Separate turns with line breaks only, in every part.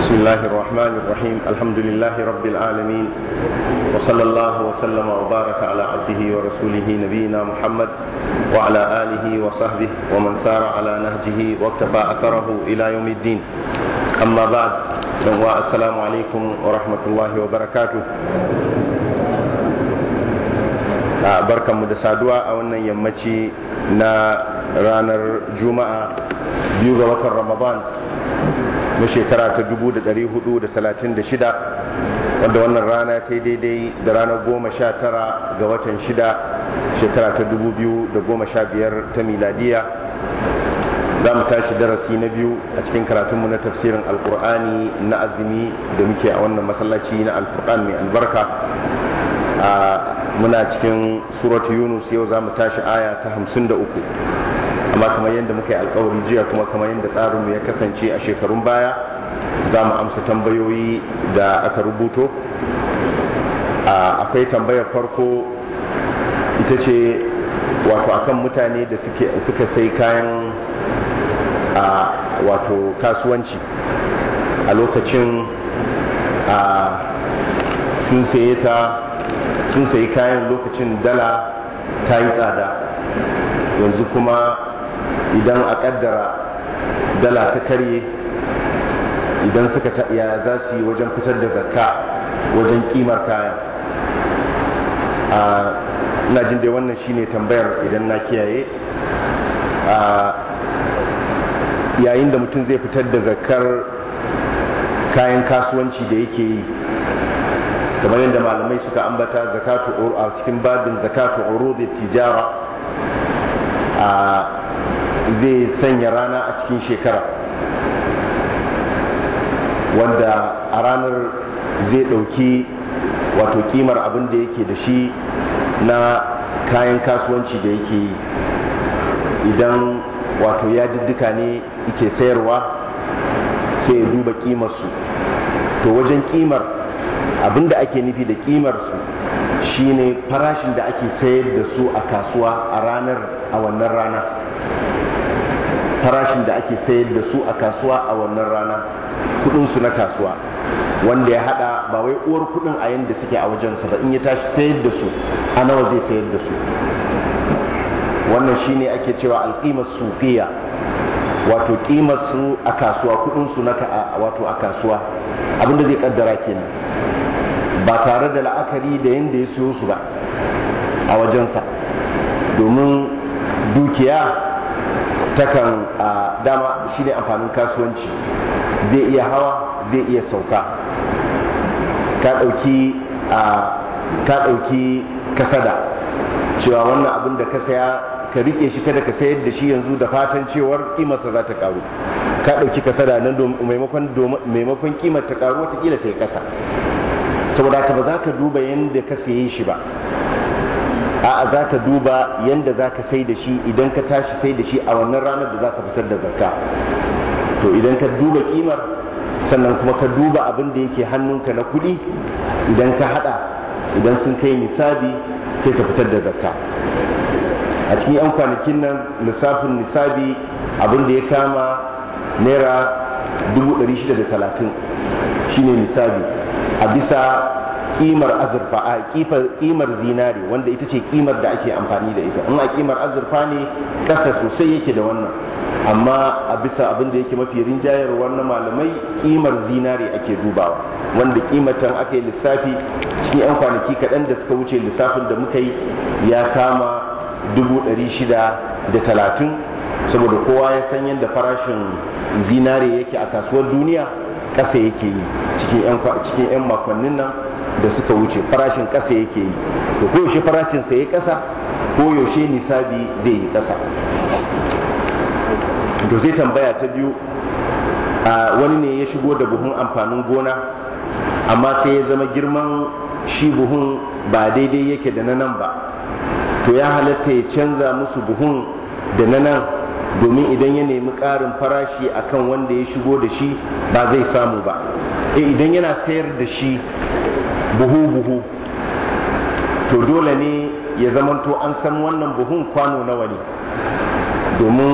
بسم الله الرحمن الرحيم الحمد لله رب العالمين وصلى الله وسلم وبارك على عبده ورسوله نبينا محمد وعلى آله وصحبه ومن سار على نهجه واكتفى أثره إلى يوم الدين أما بعد السلام عليكم ورحمة الله وبركاته barkanmu da saduwa a wannan yammaci na ranar juma'a biyu ga watan ramadan na shekara ta 436 wanda wannan rana ta yi daidai da ranar goma sha tara ga watan shida shekara ta 2015 ta miladiya za mu tashi darasi na biyu a cikin karatunmu na tafsirin alkur'ani na azumi da muke a wannan masallaci na alkur'an mai albarka a muna cikin suratu yunus yau za mu tashi aya ta hamsin da uku amma kamar yadda muka yi alkawari jiya kuma kamar yadda tsarinmu ya kasance a shekarun baya za mu amsa tambayoyi da aka rubuto akwai tambayar farko ita ce wato akan mutane da suka sai kayan wato kasuwanci a lokacin sun saye ta sun sayi kayan lokacin dala ta yi tsada yanzu kuma idan a kaddara dala ta karye idan suka ya za su yi wajen fitar da zakka wajen kimar kayan ina jin dai wannan shine tambayar idan na kiyaye yayin da mutum zai fitar da zakkar kayan kasuwanci da yake yi kamar yadda malamai suka ambata zakatu a cikin babin zakatu urudi tijara a zai sanya rana a cikin shekara wanda a ranar zai ɗauki wato kimar abin da yake da shi na kayan kasuwanci da yake yi idan wato ya diddika ne yake sayarwa sai ya duba kimarsu to wajen kimar abinda ake nufi da kimar su shine farashin da ake sayar da su a kasuwa a ranar a wannan rana farashin da ake sayar da su a kasuwa a wannan rana kudin su na kasuwa wanda ya hada ba wai uwar kudin a yanda suke a wajensa ba in ya tashi sayar da su a nawa zai sayar da su wannan shine ake cewa alqimar suqiya wato kimar su a kasuwa kudin su na wato a kasuwa abinda zai kaddara kenan ba tare da la'akari da yadda ya siyo su ba a wajensa domin dukiya takan a dama shi ne amfanin kasuwanci zai iya hawa zai iya sauka ka ɗauki a ka ɗauki kasada cewa wannan abin da ka saya ka rike shi kada ka sayar da shi yanzu da fatan cewar kimarsa za ta karu ka ɗauki kasada nan maimakon kimar ta karu watakila ta yi ƙasa saboda ka ba za ka duba yadda ka saye shi ba a'a za ka duba yadda za ka sai da shi idan ka tashi sai da shi a wannan ranar da za ka fitar da zakka to idan ka duba kimar sannan kuma ka duba abin da yake hannunka na kuɗi idan ka hada idan sun kai nisabi sai ka fitar da zakka a cikin 'yan kwanakin nan lissafin nisabi abin da ya kama naira 630 shine nisabi a bisa kimar azurfa a kimar zinare wanda ita ce kimar da ake amfani da ita in a kimar azurfa ne kasa sosai yake da wannan amma a bisa abin da yake mafi rinjayarwar na malamai kimar zinare ake dubawa wanda kimatan aka yi lissafi cikin 'yan kwanaki kaɗan da suka wuce lissafin da muka yi ya kama dubu ɗari shida da talatin saboda kowa ya san yadda farashin zinare yake a kasuwar duniya ƙasa yake yi cikin 'yan makonnin nan da suka wuce farashin ƙasa yake yi to ko yaushe farashin sa ya ƙasa ko yaushe nisabi zai yi ƙasa to zai tambaya ta biyu a wani ne ya shigo da buhun amfanin gona amma sai ya zama girman shi buhun ba daidai yake da na nan ba to ya halatta ya canza musu buhun da na nan domin idan ya nemi ƙarin farashi akan wanda ya shigo da shi ba zai samu ba e idan yana sayar da shi buhu-buhu to dole ne ya zamanto an san wannan buhun kwano nawa ne domin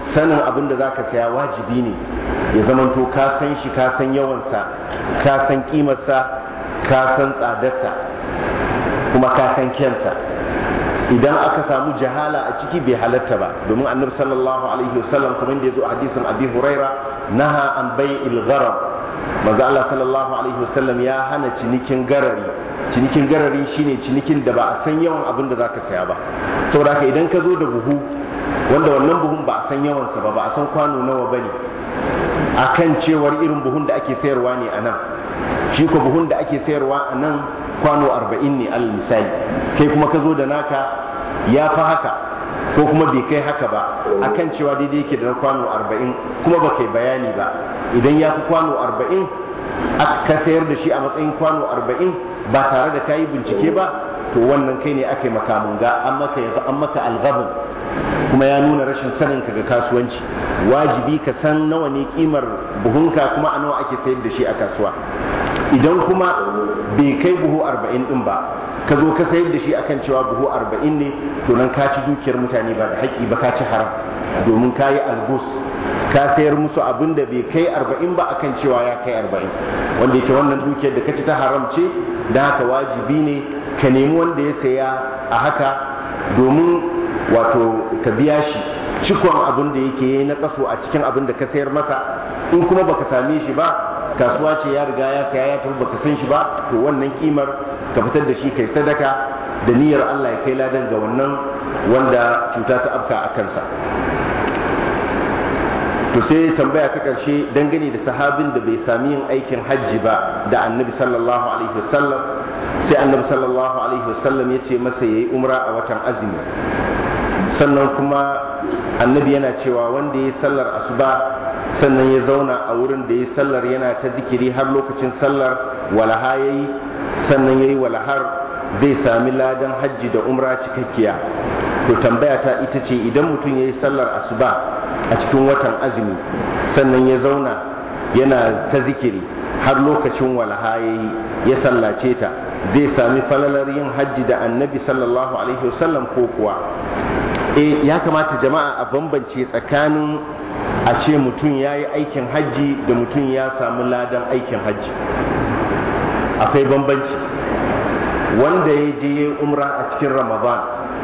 sanin abin da zaka saya wajibi ne ya zamanto ka san shi ka san yawansa ka san kimarsa ka san tsadarsa kuma ka san kyansa idan aka samu jahala a ciki bai halatta ba domin annabi sallallahu alaihi wasallam kuma da yazo a hadisin abi huraira naha an bai'il gharar manzo Allah sallallahu alaihi wasallam ya hana cinikin garari cinikin garari shine cinikin da ba a san yawan abin da zaka saya ba saboda haka idan ka zo da buhu wanda wannan buhun ba a san yawansa ba ba a san kwano nawa bane akan cewar irin buhun da ake sayarwa ne a nan shi ko buhun da ake sayarwa a nan kwano arba'in ne alal misali kai kuma ka zo da naka ya fi haka ko kuma bai kai haka ba akan cewa daidai yake da kwano arba'in kuma ba kai bayani ba idan ya fi kwano arba'in ka sayar da shi a matsayin kwano arba'in ba tare da kayi bincike ba to wannan kai ne aka yi makamun ga an maka an maka alghabin kuma ya nuna rashin sanin ka ga kasuwanci wajibi ka san nawa ne kimar buhunka kuma a nawa ake sayar da shi a kasuwa idan kuma bai kai buhu arba'in din ba ka zo ka sayar da shi akan cewa buhu arba'in ne to nan ka ci dukiyar mutane ba da haƙƙi ba ka ci haram domin ka yi algus ka sayar musu abin da bai kai arba'in ba akan cewa ya kai arba'in wanda yake wannan dukiyar da ka ci ta haram ce da haka wajibi ne ka nemi wanda ya saya a haka domin wato ka biya shi cikon abin da yake yi na kaso a cikin abin da ka sayar masa in kuma baka same shi ba kasuwa ce ya riga ya saya ya tafi baka san shi ba to wannan kimar ka fitar da shi kai sadaka da niyyar Allah ya kai ladan ga wannan wanda cuta ta afka a kansa to sai tambaya ta karshe dangane da sahabin da bai sami yin aikin hajji ba da annabi sallallahu alaihi wasallam sai annabi sallallahu alaihi wasallam ya ce masa yayi umra a watan azumi sannan kuma annabi yana cewa wanda ya sallar asuba sannan ya zauna a wurin da ya sallar yana ta zikiri har lokacin sallar walaha ya yi sannan ya yi walahar zai sami ladan hajji da umra cikakkiya to tambaya ta ita ce idan mutum ya yi sallar asuba a cikin watan azumi sannan ya zauna yana ta zikiri har lokacin walaha ya yi ya sallace ta zai sami falalar yin hajji da annabi sallallahu alaihi wasallam ko kuwa e ya kamata jama'a a bambance tsakanin a ce mutum ya yi aikin hajji da mutum ya samu ladan aikin hajji akwai bambanci wanda ya je ya umra a cikin ramadan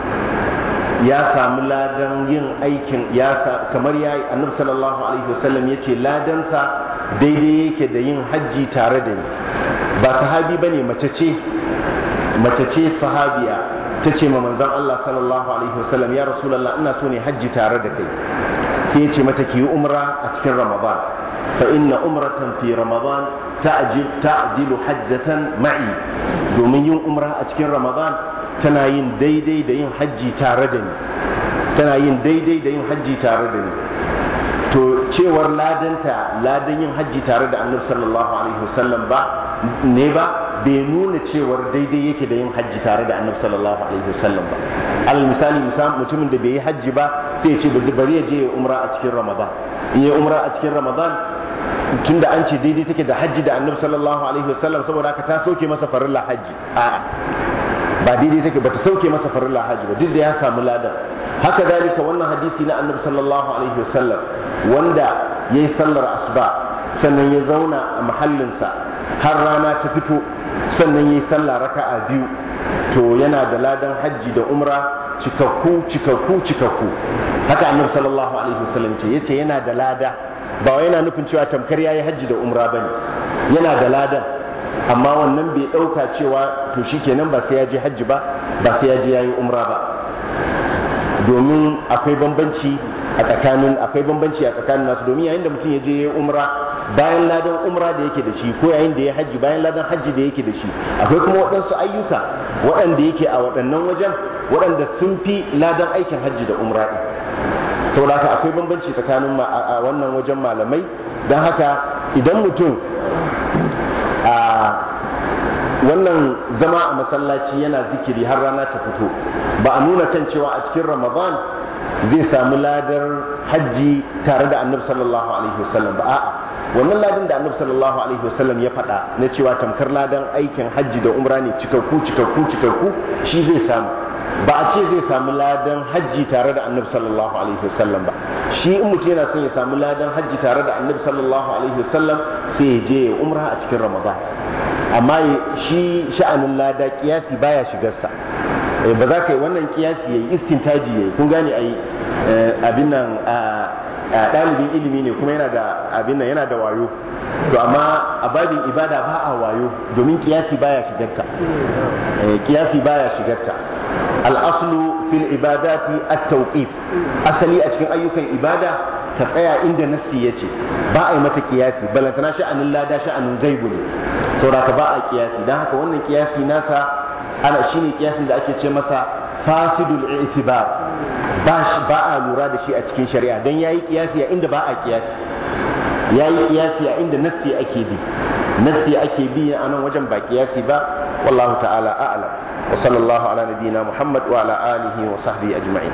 ya samu ladan yin aikin ya kamar ya yi annabi sallallahu alaihi wasallam ya ce ladansa daidai yake da yin hajji tare da ni ba sahabi ba ne mace ce mace ce sahabiya ta ce ma manzon Allah sallallahu alaihi wasallam ya rasulullah ina so ne hajji tare da kai sai ya ce mata ki yi umra a cikin ramadan fa inna umratan fi ramadan ta'jil ta'dilu hajjatan ma'i domin yin umra a cikin ramadan tana yin daidai da yin hajji tare da ni tana yin daidai da yin hajji tare da ni to cewar ladanta ladan yin hajji tare da annabi sallallahu alaihi wasallam ba ne ba bai nuna cewar daidai yake da yin hajji tare da annabi sallallahu alaihi wasallam ba alal misali mutumin da bai yi hajji ba sai ya ce bari ya je ya umra a cikin ramadan in ya umra a cikin ramadan tunda an ce daidai take da hajji da annabi sallallahu alaihi wasallam saboda haka ta sauke masa farilla hajji a'a ba daidai take ba ta sauke masa farilla hajji ba duk da ya samu ladan haka dalika wannan hadisi na annabi sallallahu alaihi wasallam wanda yayi sallar asuba sannan ya zauna a mahallinsa har rana ta fito sannan yi sallah raka'a biyu to yana da ladan hajji da umra cikakku cikakku cikakku haka annabi sallallahu alaihi wasallam ce yace yana da lada ba wai yana nufin cewa tamkar yayi hajji da umra bane yana da ladan amma wannan bai dauka cewa to shikenan ba sai ya je hajji ba ba sai ya je yayi umra ba domin akwai bambanci a tsakanin akwai bambanci a tsakanin nasu domin yayin da mutum ya je yayi umra bayan ladan umra da yake da shi ko yayin da ya hajji bayan ladan hajji da yake da shi akwai kuma waɗansu ayyuka waɗanda yake a waɗannan wajen waɗanda sun fi ladan aikin hajji da umra ɗin saboda haka akwai bambanci tsakanin a wannan wajen malamai don haka idan mutum a wannan zama a masallaci yana zikiri har rana ta fito ba a nuna kan cewa a cikin ramadan zai samu ladar hajji tare da annabi sallallahu alaihi wasallam ba a'a wannan ladan da annabi sallallahu alaihi wasallam ya faɗa na cewa tamkar ladan aikin hajji da umra ne cikakku cikakku cikakku shi zai samu ba a ce zai samu ladan hajji tare da annabi sallallahu alaihi wasallam ba shi in mutum yana son ya samu ladan hajji tare da annabi sallallahu alaihi wasallam sai ya je ya umra a cikin ramadan amma shi sha'anin lada kiyasi baya shigarsa ba za ka yi wannan kiyasi ya yi istintaji ya yi kun gane a yi abin nan ɗalibin ilimi ne kuma yana da abin nan yana da wayo to amma a babin ibada ba a wayo domin kiyasi baya shigarta kiyasi baya shigarta al'aslu fil ibadati at-tawqif asali a cikin ayyukan ibada ka tsaya inda nassi ya ce ba a yi mata kiyasi balantana sha'anin lada sha'anin gaibu ne saboda ba a kiyasi don haka wannan kiyasi nasa ana shine kiyasin da ake ce masa fasidul i'tibar ba ba a lura da shi a cikin shari'a dan yayi kiyasi a inda ba a kiyasi yayi kiyasi a inda nassi ake bi nassi ake bi a nan wajen ba kiyasi ba wallahu ta'ala a'lam wa sallallahu ala nabiyyina muhammad wa ala alihi wa sahbihi ajma'in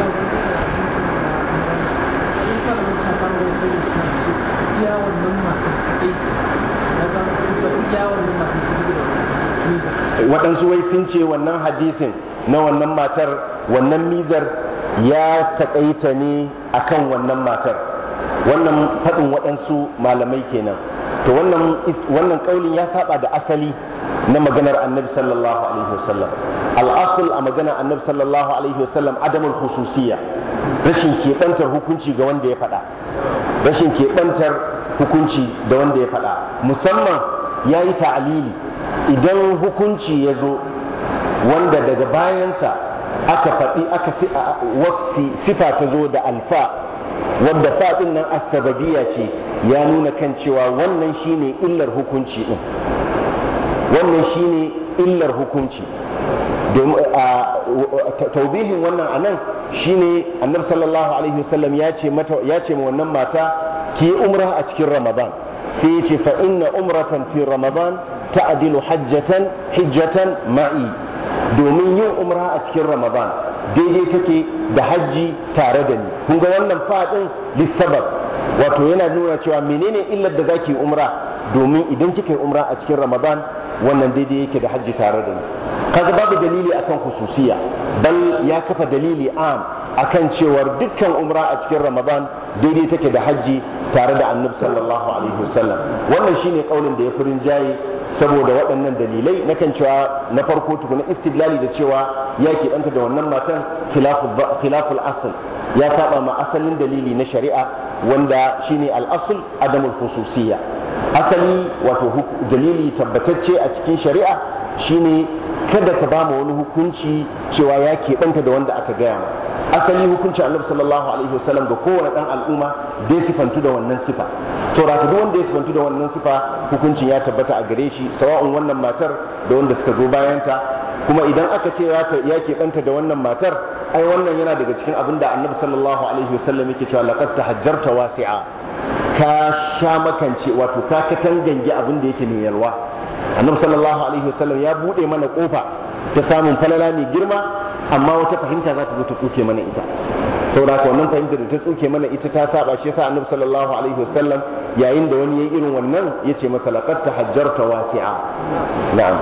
waɗansu wai sun ce wannan hadisin na wannan matar wannan mizar ya taƙaita ne akan wannan matar wannan faɗin waɗansu malamai kenan to wannan wannan ƙaulin ya saba da asali na maganar annabi sallallahu alaihi wasallam al'asul a maganar annabi sallallahu alaihi wasallam adamul khususiyya rashin keɓantar hukunci ga wanda ya faɗa rashin keɓantar hukunci da wanda ya faɗa musamman ya yi ta'alili idan hukunci ya zo wanda daga bayansa aka faɗi aka wasfi sifa ta zo da alfa wadda faɗin nan asababiya ce ya nuna kan cewa wannan shine illar hukunci ɗin wannan shine illar hukunci taubihin wannan anan shine annabi sallallahu alaihi wasallam ya ce mata ya ce wannan mata ki umra a cikin ramadan sai ya ce fa inna umratan fi ramadan ta'dilu hajjatan hijjatan ma'i domin yin umra a cikin ramadan daidai take da hajji tare da ni kun ga wannan fadin lissabab wato yana nuna cewa menene illar da zaki umra domin idan kika yi umra a cikin ramadan wannan daidai yake da hajji tare da ni kaga babu dalili akan khususiya bal ya kafa dalili am akan cewar dukkan umra a cikin ramadan daidai take da hajji tare da annabi sallallahu alaihi wasallam wannan shine kaulin da ya furin jaye saboda waɗannan dalilai na kan cewa na farko tukuna istidlali da cewa ya keɓanta da wannan matan khilaful asl ya saba ma asalin dalili na shari'a wanda shine al-asl adamul khususiyya asali wato dalili tabbatacce a cikin shari'a shine kada ka ba wani hukunci cewa ya keɓanta da wanda aka gaya ma asali hukuncin annabi sallallahu alaihi wasallam da kowane dan al'umma dai sifantu da wannan sifa to da duk wanda ya sifantu da wannan sifa hukuncin ya tabbata a gare shi sawa'un wannan matar da wanda suka zo bayanta kuma idan aka ce ya keɓanta da wannan matar ai wannan yana daga cikin abin da annabi sallallahu alaihi wasallam yake cewa laqad tahajjarta wasi'a ka sha makance wato ka katangange abin da yake mai yalwa annabi sallallahu alaihi wasallam ya bude mana kofa ta samun falala mai girma amma wata fahimta za ta zo ta tsuke mana ita saboda haka wannan fahimta da ta tsuke mana ita ta saba shi yasa annabi sallallahu alaihi wasallam yayin da wani yayi irin wannan yace masa laqad tahajjarta wasi'a na'am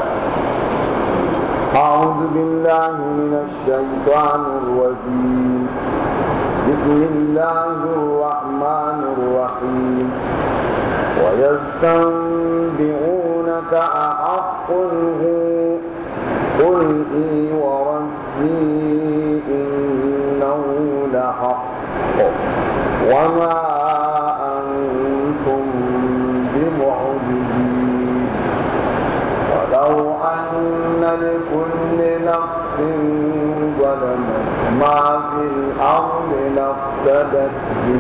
أعوذ بالله من الشيطان الرجيم بسم الله الرحمن الرحيم ويستنبئونك أحق هو قل إي وربي إنه لحق وما أنتم بمعجزين ولو أن لكل نفس ظلمت ما في الأرض لافتدت به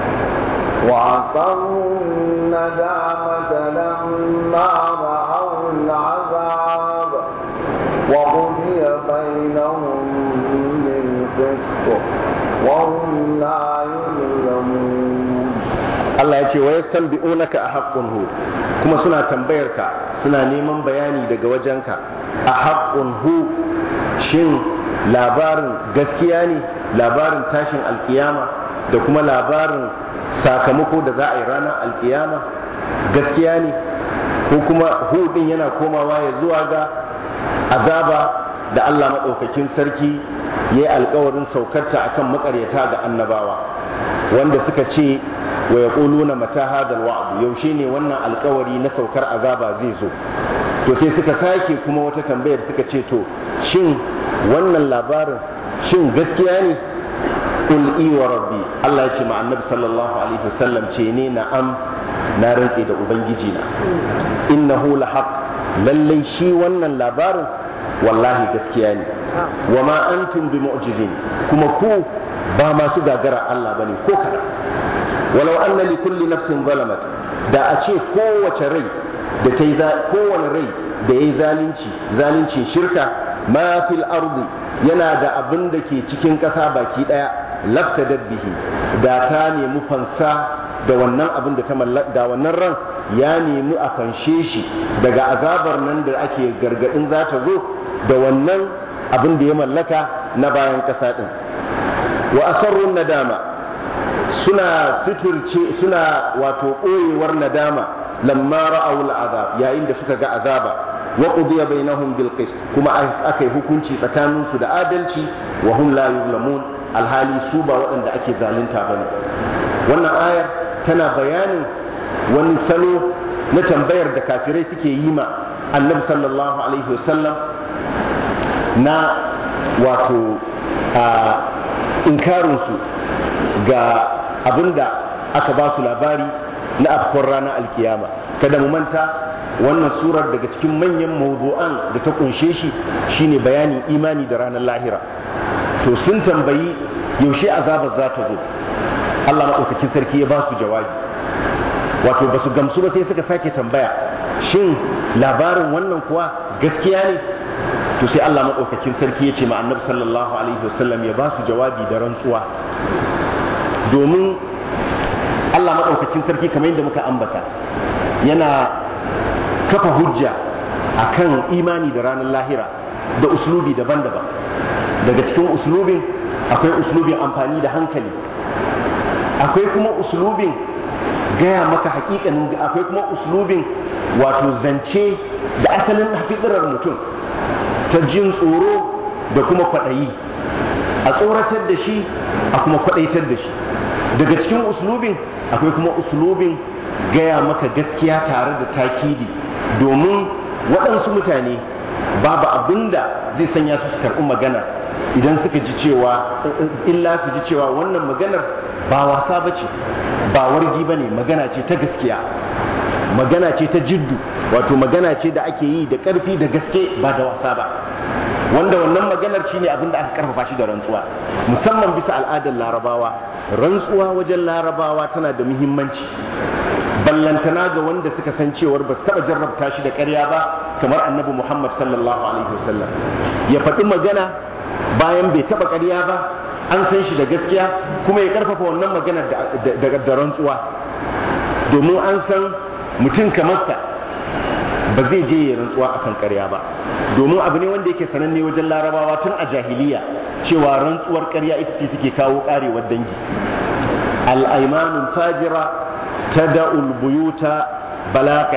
وعصروا الندامة لما رأوا العذاب وقضي بينهم بالقسط وهم لا يظلمون
Allah ya ce wa yastanbi'unaka a haqqun hu kuma suna tambayar ka suna neman bayani daga wajenka a haqqun hu shin labarin gaskiya ne labarin tashin alkiyama da kuma labarin sakamako da za a yi ranar alkiyama gaskiya ne ko kuma hu din yana komawa ya zuwa ga azaba da Allah maɗaukakin sarki ya yi alkawarin saukarta akan makaryata ga annabawa wanda suka ce wa ya na mata hadal wa'adu yaushe ne wannan alkawari na saukar azaba zai zo to sai suka sake kuma wata tambayar suka ce to shin wannan labarin shin gaskiya ne qul i wa rabbi Allah ya ce ma annabi sallallahu alaihi wasallam ce ne na'am na rantse da ubangiji na innahu lahaq lallai shi wannan labarin wallahi gaskiya ne wa ma antum bi mu'jizin kuma ku ba masu gagara Allah bane ko kada walau anna li kulli nafsin zalamat da a ce kowace rai da ta yi kowane rai da ya yi zalunci zalunci shirka ma fil ardi yana da abin da ke cikin ƙasa baki ɗaya lafta bihi da ta nemi fansa da wannan abin da ta da wannan ran ya nemi a fanshe shi daga azabar nan da ake gargadin za ta zo da wannan abin da ya mallaka na bayan ƙasa ɗin wa asarrun nadama suna suturce suna wato ɓoyewar nadama lamma ra'aw al'azab yayin da suka ga azaba wa qudiya bainahum bil qist kuma aka yi hukunci tsakanin su da adalci wa hum la yuzlamun alhali su ba waɗanda ake zalunta bane wannan ayar tana bayanin wani salo na tambayar da kafirai suke yi ma annabi sallallahu alaihi wasallam na wato inkarinsu ga abinda aka ba su labari na afkon ranar alkiyama kada mu manta wannan surar daga cikin manyan mawdu'an da ta kunshe shi shine bayanin imani da ranar lahira to sun tambayi yaushe azabar za ta zo Allah maɗaukakin sarki ya ba su jawabi wato ba su gamsu ba sai suka sake tambaya shin labarin wannan kuwa gaskiya ne to sai Allah maɗaukakin sarki ya ce ma annabi sallallahu alaihi wasallam ya ba su jawabi da rantsuwa domin Allah maɗaukakin sarki kamar yadda muka ambata yana kafa hujja akan imani da ranar lahira da uslubi daban-daban daga cikin uslubin akwai uslubin amfani da hankali akwai kuma uslubin gaya maka hakikanin akwai kuma uslubin wato zance da asalin fitirar mutum ta jin tsoro da kuma kwaɗayi a tsoratar da shi a kuma kwaɗaitar da shi daga cikin uslubin akwai kuma uslubin gaya maka gaskiya tare da takidi domin waɗansu mutane babu abinda zai sanya su su karɓi magana idan suka ji cewa illa su ji cewa wannan maganar ba wasa ba ce ba wargi ba ne magana ce ta gaskiya magana ce ta jiddu wato magana ce da ake yi da ƙarfi da gaske ba da wasa ba wanda wannan maganar shine abin da aka karfafa shi da rantsuwa musamman bisa al'adar larabawa rantsuwa wajen larabawa tana da muhimmanci ballantana ga wanda suka san cewar ba su taɓa jarrabta shi da ƙarya ba kamar annabi muhammad sallallahu alaihi wasallam ya faɗi magana bayan bai taɓa ƙarya ba an san shi da gaskiya kuma ya karfafa wannan maganar da rantsuwa domin an san mutum kamar sa ba zai je ya rantsuwa akan ƙarya ba domin abu ne wanda yake sananne wajen larabawa tun a jahiliya cewa rantsuwar ƙarya ita ce take kawo ƙarewar dangi al'aimanun fajira ta da'ul buyuta balaƙa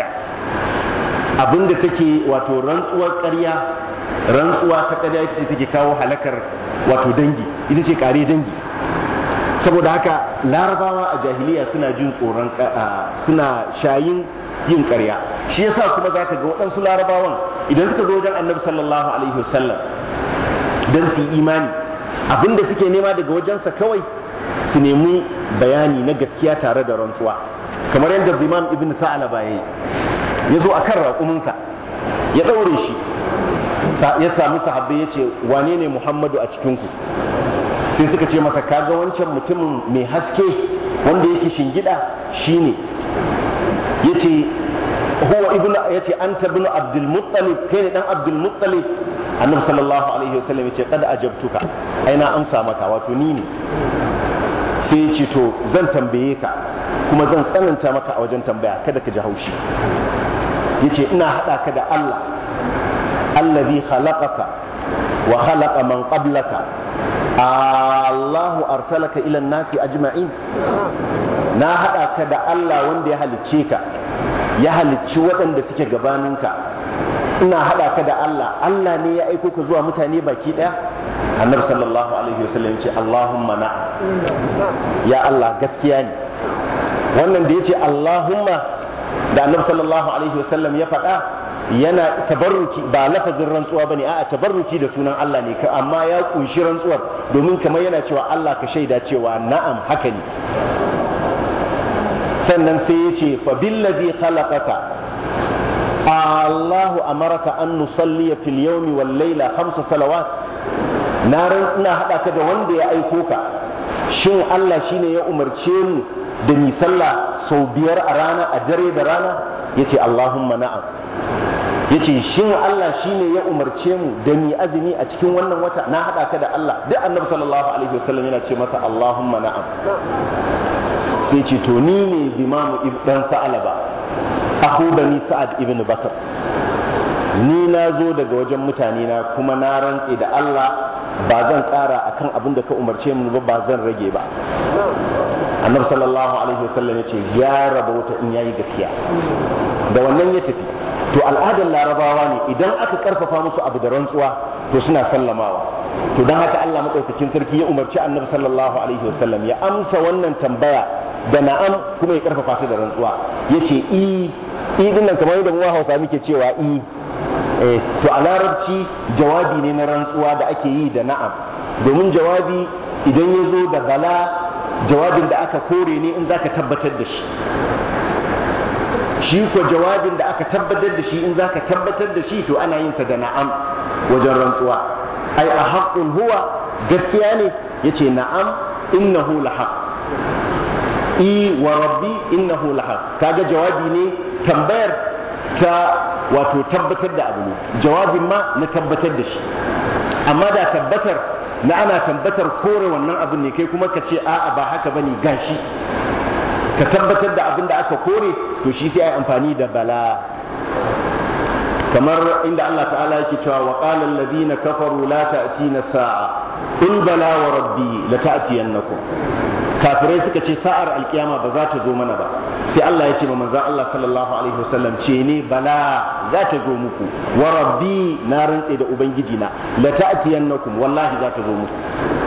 abinda take wato rantsuwar ƙarya rantsuwa ta ƙarya ita ce take kawo halakar wato dangi ita ce ƙare dangi saboda haka larabawa a jahiliya suna jin tsoron suna shayin yin ƙarya shi yasa kuma za ka ga waɗansu larabawan idan suka zo wajen annabi sallallahu alaihi wasallam don su yi imani abinda suke nema daga wajensa kawai su nemi bayani na gaskiya tare da rantsuwa kamar yadda imam ibn sa'alaba ya ya zo a kan raƙuminsa ya ɗaure shi ya sami sahabbai ya ce wane ne muhammadu a cikinku sai suka ce masa kaga wancan mutumin mai haske wanda yake shingida shine yace huwa ibn yace anta ibn abdul muttalib kai ne dan abdul muttalib annabi sallallahu alaihi wasallam yace qad ajabtuka ai na amsa maka wato ni ne sai yace to zan tambaye ka kuma zan tsananta maka a wajen tambaya kada ka ji haushi yace ina hada ka da Allah allazi khalaqaka wa khalaqa man qablaka Allahu arsalaka ila nasi ajma'in na haɗa ka da Allah wanda ya halicce ka ya halicci waɗanda suke gabaninka ina hada ka da Allah Allah ne ya aiko ka zuwa mutane baki daya annabi sallallahu alaihi wasallam ya ce Allahumma na'am ya Allah gaskiya ne wannan da yace Allahumma da annabi sallallahu alaihi wasallam ya faɗa yana tabarruki ba lafazin rantsuwa bane a'a tabarruki da sunan Allah ne amma ya kunshi rantsuwar domin kamar yana cewa Allah ka shaida cewa na'am haka ne sannan sai ya ce fa billazi khalaqaka Allahu amaraka an nusalliya fil yawmi wal layla khamsa salawat na ran ina hada ka da wanda ya aiko ka shin Allah shine ya umarce mu da mi sallah sau biyar a rana a dare da rana yace Allahumma na'am yace shin Allah shine ya umarce mu da mi azumi a cikin wannan wata na hada ka da Allah duk annabi sallallahu alaihi wasallam yana ce masa Allahumma na'am sai ce to ni ne bimamu ibn sa'alaba aku bani sa'ad ibn bakar ni na zo daga wajen mutane na kuma na rantse da Allah ba zan kara akan abin da ka umarce mu ba ba zan rage ba annabi sallallahu alaihi wasallam ya ce ya raba wata in yayi gaskiya da wannan ya tafi to al'adar larabawa ne idan aka karfafa musu abu da rantsuwa to suna sallamawa to don haka Allah madaukakin sarki ya umarci annabi sallallahu alaihi wasallam ya amsa wannan tambaya da na'am kuma ya karfafa ta da rantsuwa yace i i dinnan kamar yadda mu Hausa muke cewa i eh to a larabci jawabi ne na rantsuwa da ake yi da na'am domin jawabi idan ya zo da bala jawabin da aka kore ne in zaka tabbatar da shi shi ko jawabin da aka tabbatar da shi in zaka tabbatar da shi to ana yin sa da na'am wajen rantsuwa ai a haqqun huwa gaskiya ne yace na'am innahu lahaq i wa rabbi innahu lahaq kaga jawabi ne tambayar ta wato tabbatar da abu ne jawabin ma na tabbatar da shi amma da tabbatar na ana tabbatar kore wannan abin ne kai kuma ka ce a'a ba haka bane gashi ka tabbatar da abin da aka kore to shi sai ai amfani da bala kamar inda Allah ta'ala yake cewa wa qala alladhina kafaru la ta'tina sa'a in bala wa rabbi la ta'tiyannakum kafirai suka ce sa'ar alkiyama ba za ta zo mana ba sai Allah ya ce ma manzon Allah sallallahu alaihi wasallam ce ne bala za ta zo muku wa rabbi na rantse da ubangiji na la ta'tiyannakum wallahi za ta zo muku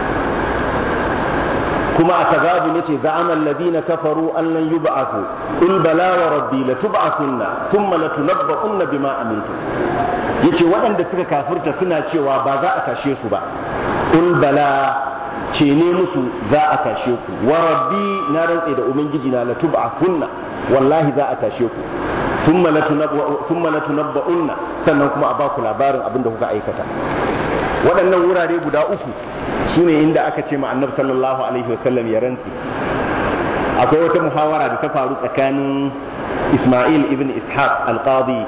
kuma a tagabu ne ce za'ama alladhina kafaru an lan yub'athu in bala wa rabbi la tub'athunna thumma la tunabba'unna bima amiltum yace waɗanda suka kafirta suna cewa ba za a tashe su ba in bala ce ne musu za a tashe ku wa rabbi na rantse da ubangiji na la tub'athunna wallahi za a tashe ku thumma la tunabba'unna sannan kuma a ba ku labarin abin da kuka aikata waɗannan wurare guda uku su ne inda aka ce ma annabi sallallahu alaihi wasallam ya rantsi akwai wata muhawara da ta faru tsakanin isma'il ibn ishaq al-qadi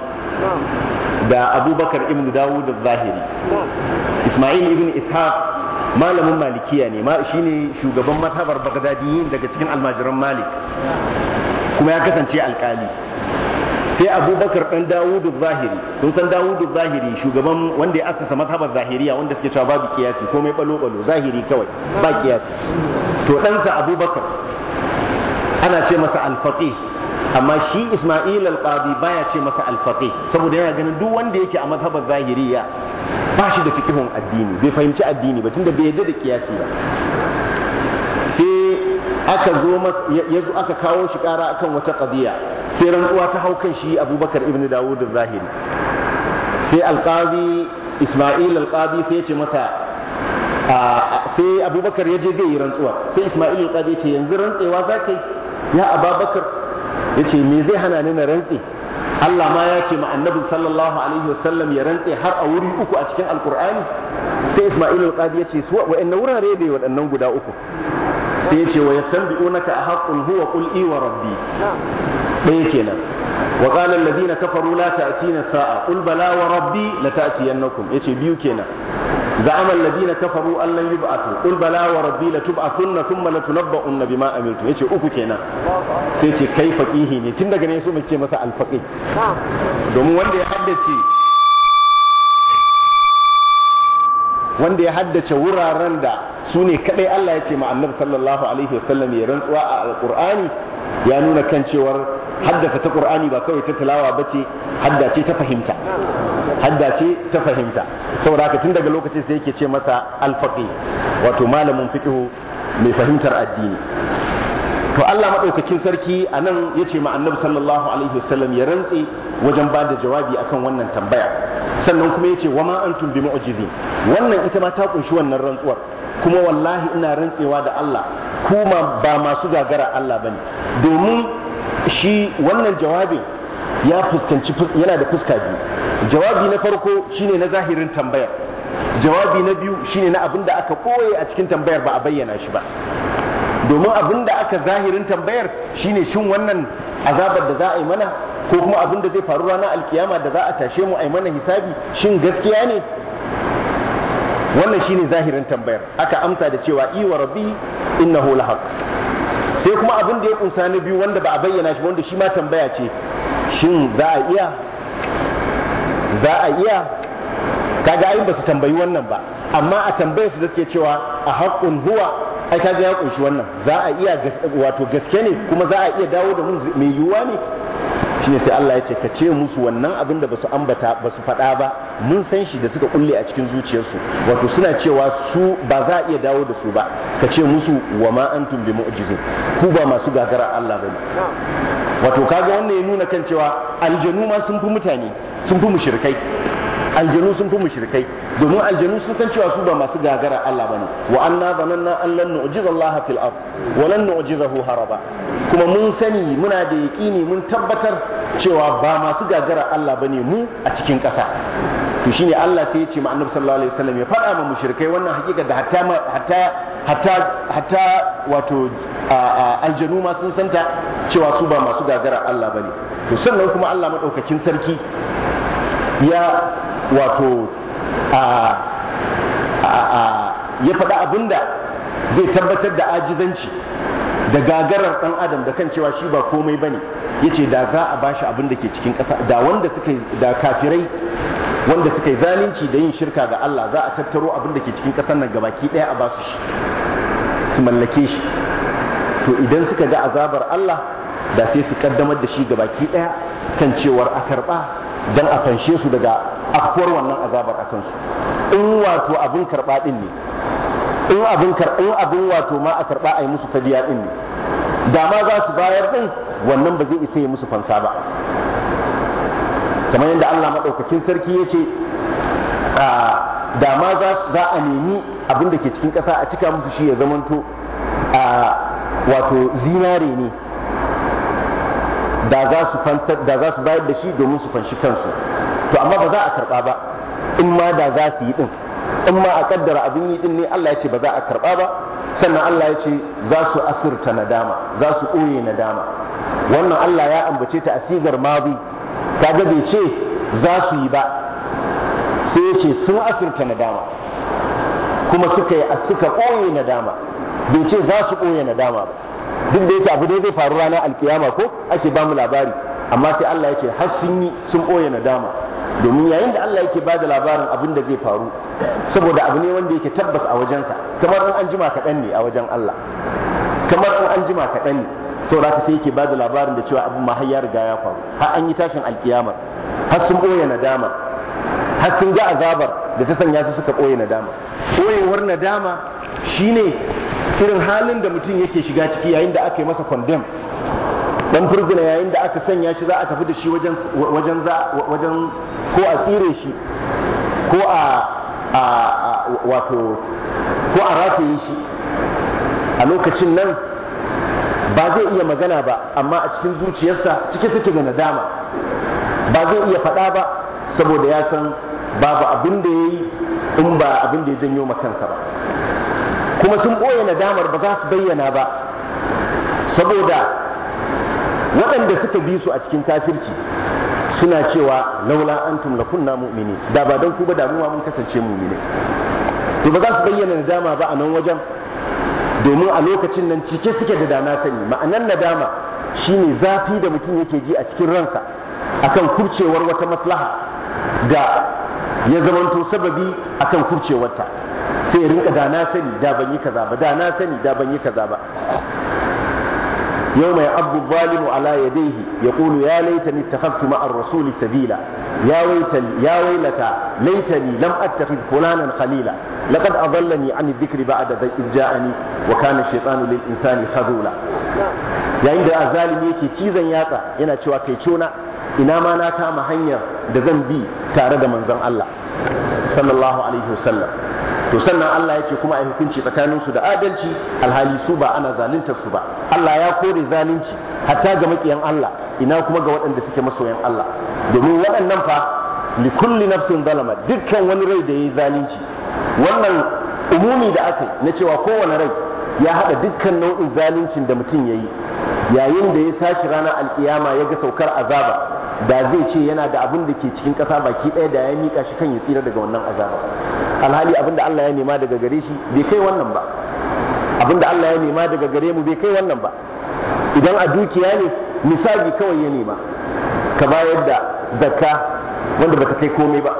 da abubakar ibn dawud al-zahiri isma'il ibn ishaq malamin malikiya ne shine shugaban mazhabar bagdadiyin daga cikin almajiran malik kuma ya kasance alkali sai abubakar dan dawudu zahiri kun san dawudu zahiri shugaban wanda ya asasa mazhabar zahiriya wanda suke cewa babu kiyasi komai balo balo zahiri kawai ba kiyasi to ɗansa abubakar ana ce masa alfaqih amma shi isma'il al-qadi baya ce masa alfaqih saboda yana ganin duk wanda yake a mazhabar zahiriya ba shi da fikihun addini bai fahimci addini ba tunda bai yarda da kiyasi ba sai aka zo ya zo aka kawo shi kara akan wata qadiya sai rantsuwa ta hau kan shi abubakar ibn dawud zahiri sai alqazi isma'il alqazi sai ya ce masa sai abubakar ya je zai yi rantsuwa sai isma'il alqazi ya ce yanzu rantsewa za ka yi ya ababakar ya ce me zai hana ni na rantse Allah ma ya ce ma annabi sallallahu alaihi wasallam ya rantse har a wuri uku a cikin alqur'ani sai isma'il alqazi ya ce su wa'annan wurare ne waɗannan guda uku sai ya ce wa yastanbi'unaka ahaqqun huwa qul i wa rabbi ɗaya kenan wa qala alladhina kafaru la ta'tina sa'a qul bala wa rabbi la ta'tiyannakum yace biyu kenan za'ama alladhina kafaru an lan yub'athu qul bala wa rabbi la tub'athunna thumma la tunabba'unna bima amiltum yace uku kenan sai ce kai faqihi ne tun daga ne so mu ce masa alfaqih domin wanda ya haddace wanda ya haddace wuraren da su ne kadai Allah ya ce ma annabi sallallahu alaihi wasallam ya rantsuwa a alqur'ani ya nuna kan cewar haddasa ta qur'ani ba kawai ta tilawa bace hadda ce ta fahimta hadda ce ta fahimta saboda haka tun daga lokacin sai yake ce masa alfaqi wato malamin fiqh mai fahimtar addini to Allah madaukakin sarki anan yace ma annabi sallallahu alaihi wasallam ya rantse wajen ba da jawabi akan wannan tambaya sannan kuma yace wa ma antum bi mu'jizin wannan ita ma ta kunshi wannan rantsuwar kuma wallahi ina rantsewa da Allah kuma ba masu gagara Allah bane domin shi wannan jawabin ya fuskanci yana da fuska biyu jawabi na farko shine na zahirin tambayar jawabi na biyu shine na abin da aka koye a cikin tambayar ba a bayyana shi ba domin abin da aka zahirin tambayar shine shin wannan azabar da za a yi mana ko kuma abin da zai faru ranar alkiyama da za a tashe mu a yi mana hisabi shin gaskiya ne wannan shine zahirin tambayar aka amsa da cewa i wa rabbi innahu lahaq sai kuma abin da ya kunsa na biyu wanda ba a bayyana shi wanda shi ma tambaya ce shin za a iya za a iya kaga ai ba su tambayi wannan ba amma a tambayar su da suke cewa a haƙƙun huwa ai kaga ya kunshi wannan za a iya wato gaske ne kuma za a iya dawo da mu mai yiwuwa ne shine sai Allah ya ce ka ce musu wannan abin da basu ambata basu faɗa ba mun san shi da suka kulle a cikin zuciyarsu wato suna cewa su ba za a iya dawo da su ba ka ce musu wa ma antum bi mu'jizin ku ba masu gagara Allah bane wato kaga wannan ya nuna kan cewa aljanu ma sun fi mutane sun fi mushrikai aljanu sun fi mushrikai domin aljanu sun san cewa su ba masu gagara Allah bane wa anna zananna an lan nu'jiza Allah fil ard wa lan nu'jizahu haraba kuma mun sani muna da yaqini mun tabbatar cewa ba masu gagara Allah bane mu a cikin ƙasa to shine Allah sai ya ce ma Annabi sallallahu alaihi wasallam ya faɗa ma mushrikai wannan hakika da hatta hatta hatta hatta wato aljanu ma sun santa cewa su ba masu gagara Allah bane to sannan kuma Allah madaukakin sarki ya wato ya faɗa abinda zai tabbatar da ajizanci da gagarar ɗan adam da kan cewa shi ba komai bane yace da za a bashi abin da ke cikin ƙasa da wanda suka da kafirai wanda suka yi zalunci da yin shirka ga Allah za a tattaro abin da ke cikin ƙasar nan gabaki ɗaya a basu shi su mallake shi to idan suka ga azabar Allah da sai su kaddamar da shi gabaki ɗaya kan cewar a karɓa don a fanshe su daga afkuwar wannan azabar a kansu in wato abin karɓa ɗin ne in abin in abin wato ma a karɓa a yi musu fadiya ɗin ne da ma za su bayar ɗin wannan ba zai isa yi musu fansa ba kamar yadda Allah maɗaukakin sarki ya ce da ma za a nemi abin da ke cikin ƙasa a cika musu shi ya zamanto wato zinare ne da za su fansar da za su bayar da shi domin su fanshi kansu to amma ba za a karba ba in ma da za su yi din in ma a kaddara abin yi din ne Allah ya ce ba za a karba ba sannan Allah ya ce za su asirta nadama za su ɓoye nadama wannan Allah ya ambace ta asigar mazi kaga bai ce za su yi ba sai ya ce sun asirta nadama kuma suka yi suka ɓoye nadama bai ce za su ɓoye nadama ba duk da yake abu dai zai faru ranar alkiyama ko ake ba mu labari amma sai Allah ya ce har sun yi sun ɓoye nadama domin yayin da Allah yake ba da labarin abin da zai faru saboda abu ne wanda yake tabbas a wajensa kamar in an jima kaɗan ne a wajen Allah kamar in an jima kaɗan ne saboda haka sai yake ba da labarin da cewa abin ma har ya riga ya faru har an yi tashin alkiyama har sun ɓoye nadama har sun ga azabar da ta sanya su suka ɓoye nadama ɓoyewar nadama shine irin halin da mutum yake shiga ciki yayin da aka yi masa condemn dan furzina yayin da aka sanya shi za a tafi da shi wajen wajen wajen ko a tsire shi ko a wato ko a rataye shi a lokacin nan ba zai iya magana ba amma a cikin zuciyarsa cike take da nadama ba zai iya faɗa ba saboda ya san babu abin da ya yi in ba abin da ya janyo makansa ba kuma sun ɓoye nadamar ba za su bayyana ba saboda waɗanda suka bi su a cikin kafirci suna cewa laula antum la kunna mu'mini da ba don ku ba damuwa mun kasance mu'mini to ba za su bayyana nadama ba a nan wajen domin a lokacin nan cike suke da dana sani ma'anan nadama shine zafi da mutum yake ji a cikin ransa akan kurcewar wata maslaha da ya zamanto sababi akan kurcewarta sai rinka da na sani da ban yi kaza ba da na sani da ban yi kaza ba يوم يعض الظالم على يديه يقول يا ليتني اتخذت مع الرسول سبيلا يا ويتني يا ويلتى ليتني لم اتخذ فلانا خليلا لقد اضلني عن الذكر بعد إذ جاءني وكان الشيطان للانسان خذولا yayin da azalimi yake cizon yatsa yana cewa kai cona ina ma na kama hanyar da zan bi tare da manzon Allah sallallahu alaihi wasallam to sannan Allah ya ce kuma a hukunci tsakanin su da adalci alhali su ba ana zaluntar su ba Allah ya kore zalunci hatta ga makiyan Allah ina kuma ga waɗanda suke masoyan Allah domin waɗannan fa li kulli nafsin zalama dukkan wani rai da yayi zalunci wannan umumi da aka na cewa kowane rai ya haɗa dukkan nau'in zaluncin da mutum ya yi yayin da ya tashi ranar alkiyama ya ga saukar azaba da zai ce yana da abin da ke cikin ƙasa baki ɗaya da ya mika shi kan ya tsira daga wannan azaba alhali abin da Allah ya nema daga gare shi bai kai wannan ba abin da Allah ya nema daga gare mu bai kai wannan ba idan a dukiya ne misali kawai ya nema ka bayar da zakka wanda bata kai komai ba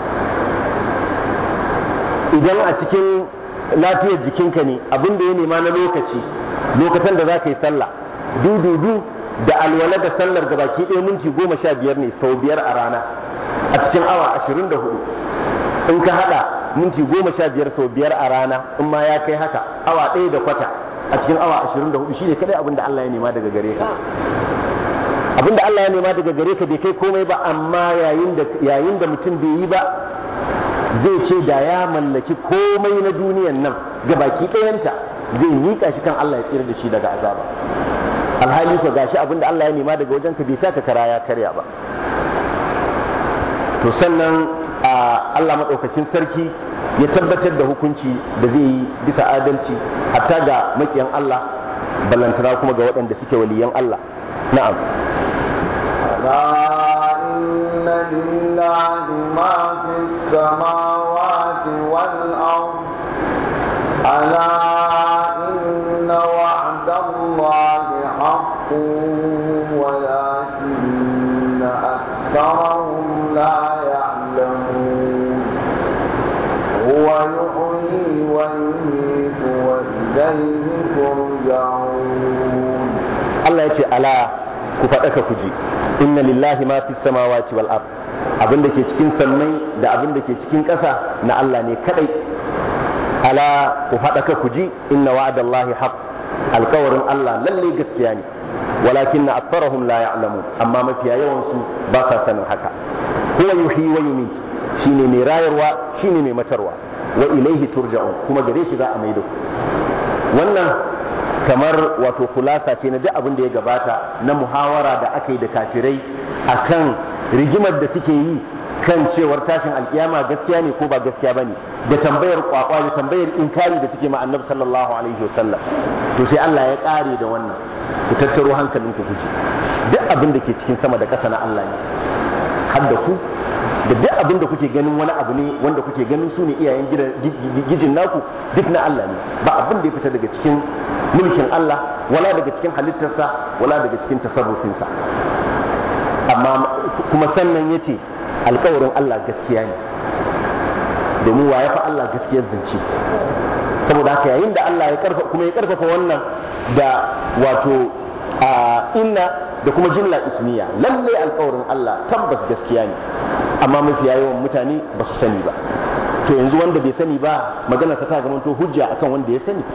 idan a cikin lafiyar jikinka ne abin da ya nema na lokaci lokacin da za ka yi sallah dududu da alwala da sallar da baki ɗaya minti goma sha biyar ne sau biyar a rana a cikin awa ashirin da hudu in ka haɗa minti goma sha biyar sau biyar a rana in ma ya kai haka awa ɗaya da kwata a cikin awa ashirin da hudu shi ne kadai abin da Allah ya nema daga gare ka abin da Allah ya nema daga gare ka bai kai komai ba amma yayin da mutum bai yi ba zai ce da ya mallaki komai na duniyan nan ga baki ɗayanta zai miƙa shi kan Allah ya tsira da shi daga azaba alhali ko gashi abin da Allah ya nema daga wajen ka bai taka kara ya karya ba to sannan Allah maɗaukakin sarki ya tabbatar da hukunci da zai yi bisa adalci hatta ga maƙiyan Allah ballantana kuma ga waɗanda suke waliyan Allah na'am
إن لله ما في السماوات والأرض ألا إن وعد الله حق ولكن أكثرهم لا يعلمون هو يحيي ويميت وإليه ترجعون
الله يقول ألا كفتك كجي inna lillahi ma fi samawati wal ard abin da ke cikin sammai da abin da ke cikin ƙasa na Allah ne kadai ala ku faɗa ka ku ji inna wa'adallahi haq alkawarin Allah lalle gaskiya ne walakin na aktharahum la ya'lamun amma mafiya yawan su ba sa sanin haka huwa yuhyi wa yumiit shine mai rayarwa shine mai matarwa wa ilaihi turja'un kuma gare shi za a maido wannan kamar wato kulasa ce na duk abin da ya gabata na muhawara da aka yi da kafirai akan rigimar da suke yi kan cewar tashin alkiyama gaskiya ne ko ba gaskiya bane da tambayar kwakwa da tambayar inkari da suke ma annabi sallallahu alaihi wasallam to sai Allah ya kare da wannan ku tattaro hankalin ku kuji duk abin da ke cikin sama da ƙasa na Allah ne har da ku da duk abin da kuke ganin wani abu ne wanda kuke ganin su ne iyayen gijin naku duk na Allah ne ba abin da ya fita daga cikin mulkin Allah wala daga cikin halittarsa wala daga cikin tasarrufinsa amma kuma sannan ya ce alkawarin Allah gaskiya ne domin wa ya fi Allah gaskiyar zance saboda haka yayin da Allah ya karfa kuma ya karfafa wannan da wato a inna da kuma jumla ismiya lalle alkawarin Allah tabbas gaskiya ne amma mafiya yawan mutane ba su sani ba to yanzu wanda bai sani ba magana ta zama to hujja akan wanda ya sani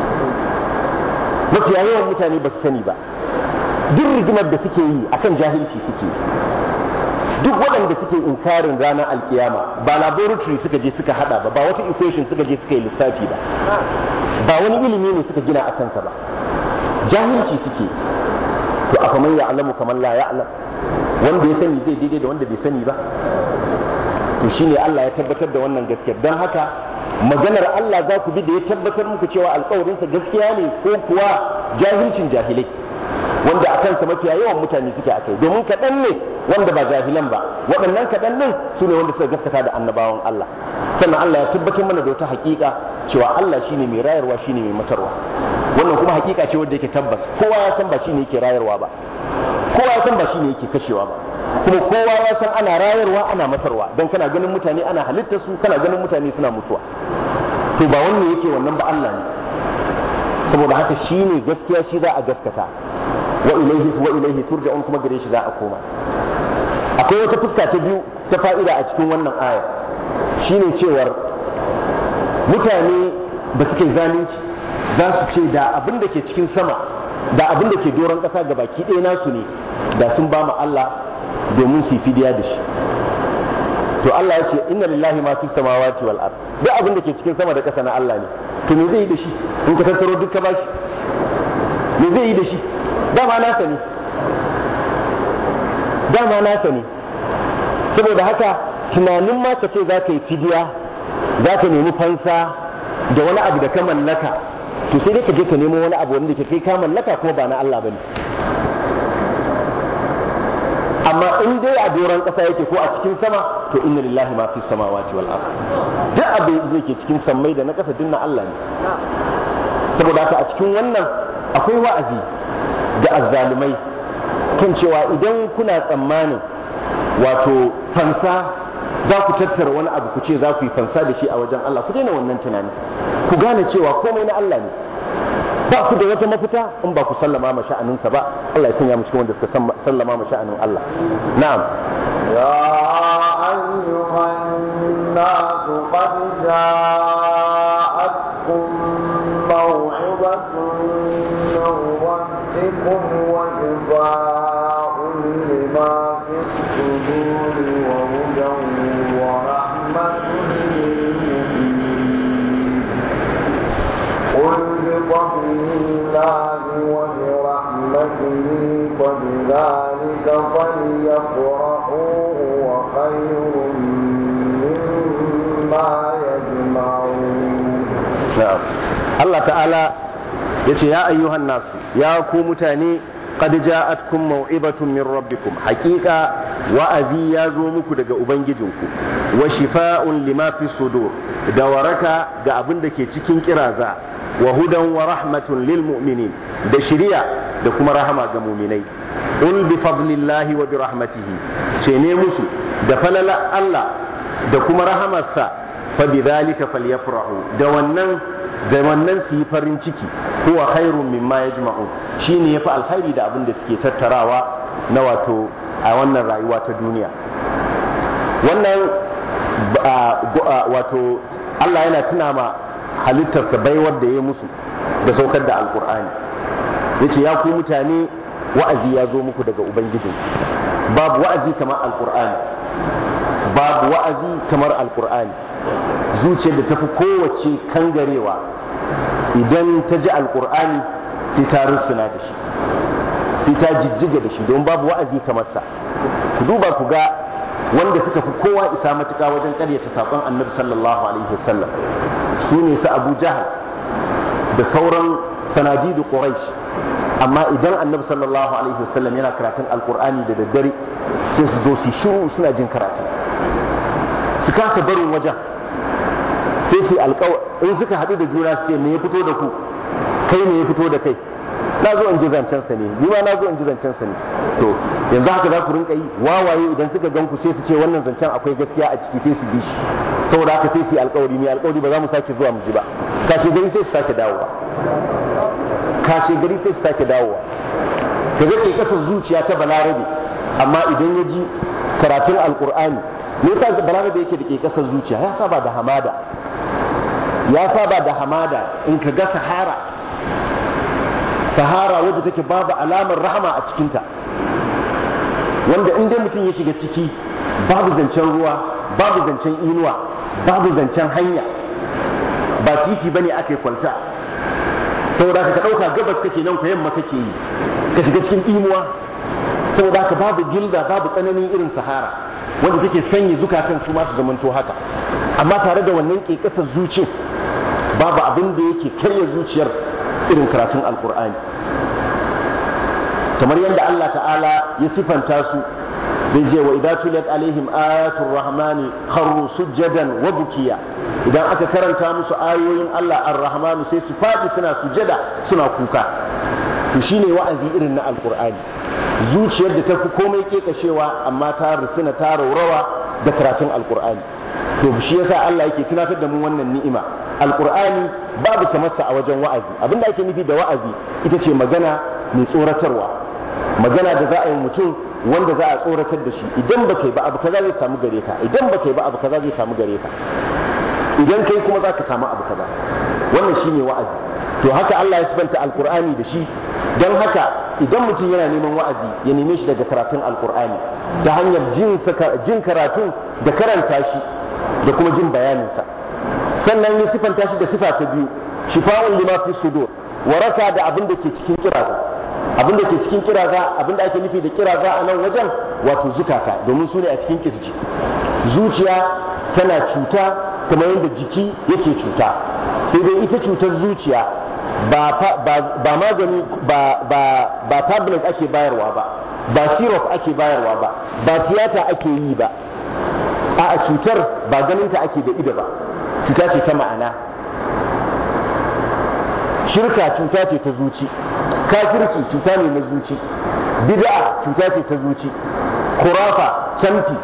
mafiya yawan mutane ba su sani ba duk rigimar da suke yi akan jahilci suke duk waɗanda suke inkarin ranar alkiyama ba laboratory suka je suka hada ba ba wata equation suka je suka yi lissafi ba ba wani ilimi ne suka gina a kansa ba jahilci suke to a kamar ya alamu kamar la ya alam wanda ya sani zai daidai da wanda bai sani ba to shine Allah ya tabbatar da wannan gaskiyar don haka maganar Allah za ku bi da ya tabbatar muku cewa alkawarinsa gaskiya ne ko kuwa jahilcin jahilai wanda a kansa mafiya yawan mutane suke a kai domin kaɗan ne wanda ba jahilan ba waɗannan kaɗan ɗin su ne wanda suka gaskata da annabawan Allah sannan Allah ya tabbatar mana da wata hakika cewa Allah shine mai rayarwa shine mai matarwa wannan kuma hakika ce wanda yake tabbas kowa ya san ba shine yake rayarwa ba kowa ya san ba shine yake kashewa ba kuma kowa ya san ana rayarwa ana matarwa don kana ganin mutane ana halitta su kana ganin mutane suna mutuwa to ba wannan yake wannan ba Allah ne saboda haka shine gaskiya shi za a gaskata wa ilaihi wa ilaihi turja'un kuma gare shi za a koma akwai wata fuska ta biyu ta fa'ida a cikin wannan aya shine cewar mutane da suke zalunci za su ce da abin da ke cikin sama da abin da ke doron ƙasa ga baki ɗaya nasu ne da sun ba mu Allah domin su fidiya da shi to Allah ya ce inna lillahi ma fi samawati wal ard duk abin da ke cikin sama da ƙasa na Allah ne to me zai yi da shi in ka tattaro duk ka bashi me zai yi da shi dama nasa ne dama nasa ne saboda haka tunanin ma ka ce za ka yi fidiya za ka nemi fansa da wani abu da ka mallaka to sai dai ka je ka nemo wani abu wanda ke kai ka mallaka kuma ba na Allah bane amma in dai a doron ƙasa yake ko a cikin sama to inna lillahi ma fi samawati wal ard duk abin da yake cikin sammai da na ƙasa dinna Allah ne saboda haka a cikin wannan akwai wa'azi da azzalumai kan cewa idan kuna tsammanin wato fansa za ku tattara wani abu ku ce za ku yi fansa da shi a wajen Allah ku daina wannan tunani ku gane cewa komai na Allah ne ba ku da wata mafita in ba ku sallama ma sha'aninsa ba Allah ya sanya mu cikin wanda suka sallama ma sha'anin Allah na'am
يا أيها الناس قد جاءتكم موعظة من ربكم وشفاء لما في الصدور وهدى ورحمة للمؤمنين قل بفضل الله وبرحمته فبذلك فليفرحوا هو خير مما يجمعون
na'am Allah ta'ala yace ya ayyuhan nas ya ku mutane qad ja'atkum maw'ibatun min rabbikum haqiqa wa'azi ya zo muku daga ubangijinku wa shifa'un lima fi sudur da waraka ga abin da ke cikin kiraza wa hudan wa rahmatun lil mu'minin da shiriya da kuma rahama ga mu'minai ul bi fadlillahi wa bi rahmatihi ce ne musu da falala Allah da kuma rahamarsa fa bi dhalika falyafrahu da wannan da wannan su yi farin ciki huwa khairun mimma yajma'un shine yafi alkhairi da abin da suke tattarawa na wato a wannan rayuwa ta duniya wannan wato Allah yana tuna ma halittarsa baiwar da ya musu da saukar da alkur'ani yace ya ku mutane wa'azi ya zo muku daga ubangijin babu wa'azi kamar alkur'ani babu wa'azi kamar alkur'ani zuciyar da tafi kowace kangarewa idan ta ji alkur'ani sai ta rusuna da shi sai ta jijjiga da shi don babu wa'azi kamar sa ku duba ku ga wanda suka fi kowa isa matuƙa wajen ƙaryata saƙon annabi sallallahu alaihi wasallam su ne su abu jahal da sauran sanadidu quraish amma idan annabi sallallahu alaihi wasallam yana karatun alkur'ani da daddare sai su zo su shiru suna jin karatun su kasa barin wajen sai su alƙawar in suka haɗu da juna su ce me ya fito da ku kai me ya fito da kai na zo in ji zancen sa ne ni ma na zo in ji zancen sa ne to yanzu haka za ku rinka yi wawaye idan suka gan ku sai su ce wannan zancen akwai gaskiya a ciki sai su bi shi saboda haka sai su yi alƙawari ne alƙawari ba za mu sake zuwa mu ji ba kashe gari sai su sake dawowa kashe gari sai su sake dawowa ka ga ke kasar zuciya ta balarabe amma idan ya ji karatun alƙur'ani me yasa balarabe yake da ke kasar zuciya ya saba da hamada ya saba da hamada in ka ga sahara sahara wadda take babu alamar rahama a cikinta wanda in dai mutum ya shiga ciki babu zancen ruwa babu zancen inuwa babu zancen hanya ba titi bane aka yi kwalta saboda ka ɗauka gabas kake nan ku yamma kake yi ka shiga cikin imuwa saboda haka babu gilda babu tsananin irin sahara wanda take sanya zukatan su masu zamanto haka amma tare da wannan ƙeƙasar zuci babu abin da yake karya zuciyar irin karatun alkur'ani kamar yadda Allah ta'ala ya sifanta su zai je wa idza tuliyat alaihim ayatul rahmani kharru sujjadan wa bukiya idan aka karanta musu ayoyin Allah ar-rahmanu sai su fadi suna sujada suna kuka to shine wa'azi irin na alkur'ani zuciyar da ta fi komai kekashewa amma ta rusuna ta raurawa da karatun alkur'ani to shi yasa Allah yake tunatar da mu wannan ni'ima alkur'ani babu kamarsa a wajen wa'azi abinda ake nufi da wa'azi ita ce magana mai tsoratarwa magana da za a yi mutum wanda za a tsoratar da shi idan ba kai ba abu kaza zai samu gare ka idan ba kai ba abu kaza zai samu gare ka idan kai kuma za ka samu abu kaza wannan shine wa'azi to haka Allah ya sifanta alkur'ani da shi don haka idan mutum yana neman wa'azi ya neme shi daga karatun alkur'ani ta hanyar jin karatun da karanta shi da kuma jin bayaninsa sannan ya sifanta shi da sifa ta biyu shifa'un lima fi sudur waraka da abin da ke cikin kiraza abin da ke cikin kiraza abin da ake nufi da kiraza a nan wajen wato zukata domin su ne a cikin kirji zuciya tana cuta kamar yadda jiki yake cuta sai dai ita cutar zuciya ba magani ba tablet ake bayarwa ba ba syrup ake bayarwa ba ba tiyata ake yi ba a cutar ba ganinta ake da ido ba cuta ce ta ma'ana shirka cuta ce ta zuci kafirci cuta ne na zuci bid'a cuta ce ta zuci kurafa canfi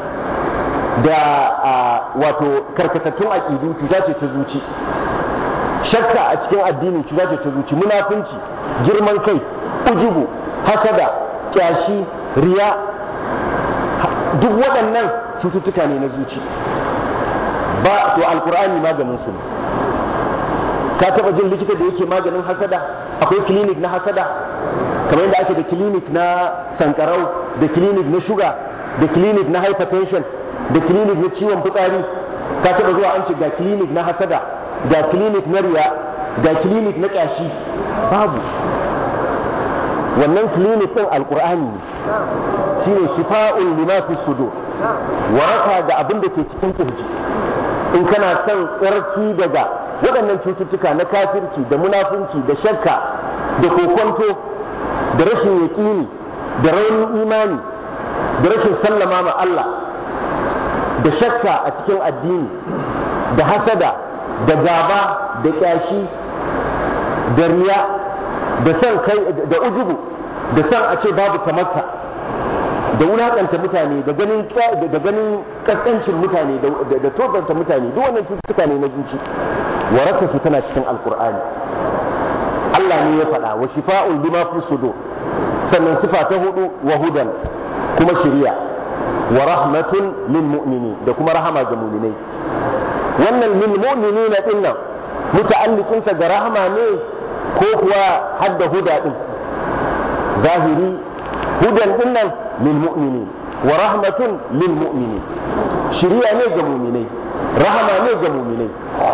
da wato karkatattun aƙidu cuta ce ta zuci shakka a cikin addini cuta ce ta zuci munafunci girman kai ujubu hasada kyashi riya duk waɗannan cututtuka ne na zuci ba to alkur'ani maganin su ne ka taba jin likita da yake maganin hasada akwai clinic na hasada kamar yadda ake da clinic na sankarau da clinic na shuga da clinic na hypertension da clinic na ciwon fitsari ka taba zuwa an ce ga clinic na hasada ga clinic na riya ga clinic na kyashi babu wannan clinic din alkur'ani ne shine shifa'un lima fi sudur waraka da abin da ke cikin kirji in kana son tsarki daga waɗannan cututtuka na kafirci da munafunci da shakka da kokonto da rashin yaƙini da raunin imani da rashin sallama ma Allah da shakka a cikin addini da hasada da gaba da ƙyashi da riya da son kai da ujubu da son a ce babu kamarka da wulakanta mutane da ganin da ganin kaskancin mutane da tozarta mutane duk wannan cututtuka ne na zuci waraka su tana cikin alkur'ani Allah ne ya faɗa wa shifa'un bima fi sudur sannan sifa ta hudu wa hudan kuma shiriya wa rahmatun lil mu'minin da kuma rahama ga mu'minai wannan lil mu'minina din nan muta'alliqin sa ga rahama ne ko kuwa hadda huda din zahiri hudan din nan lil mu'minin wa rahmatun lil mu'minin shiriya ne ga mu'minai rahama ne ga mu'minai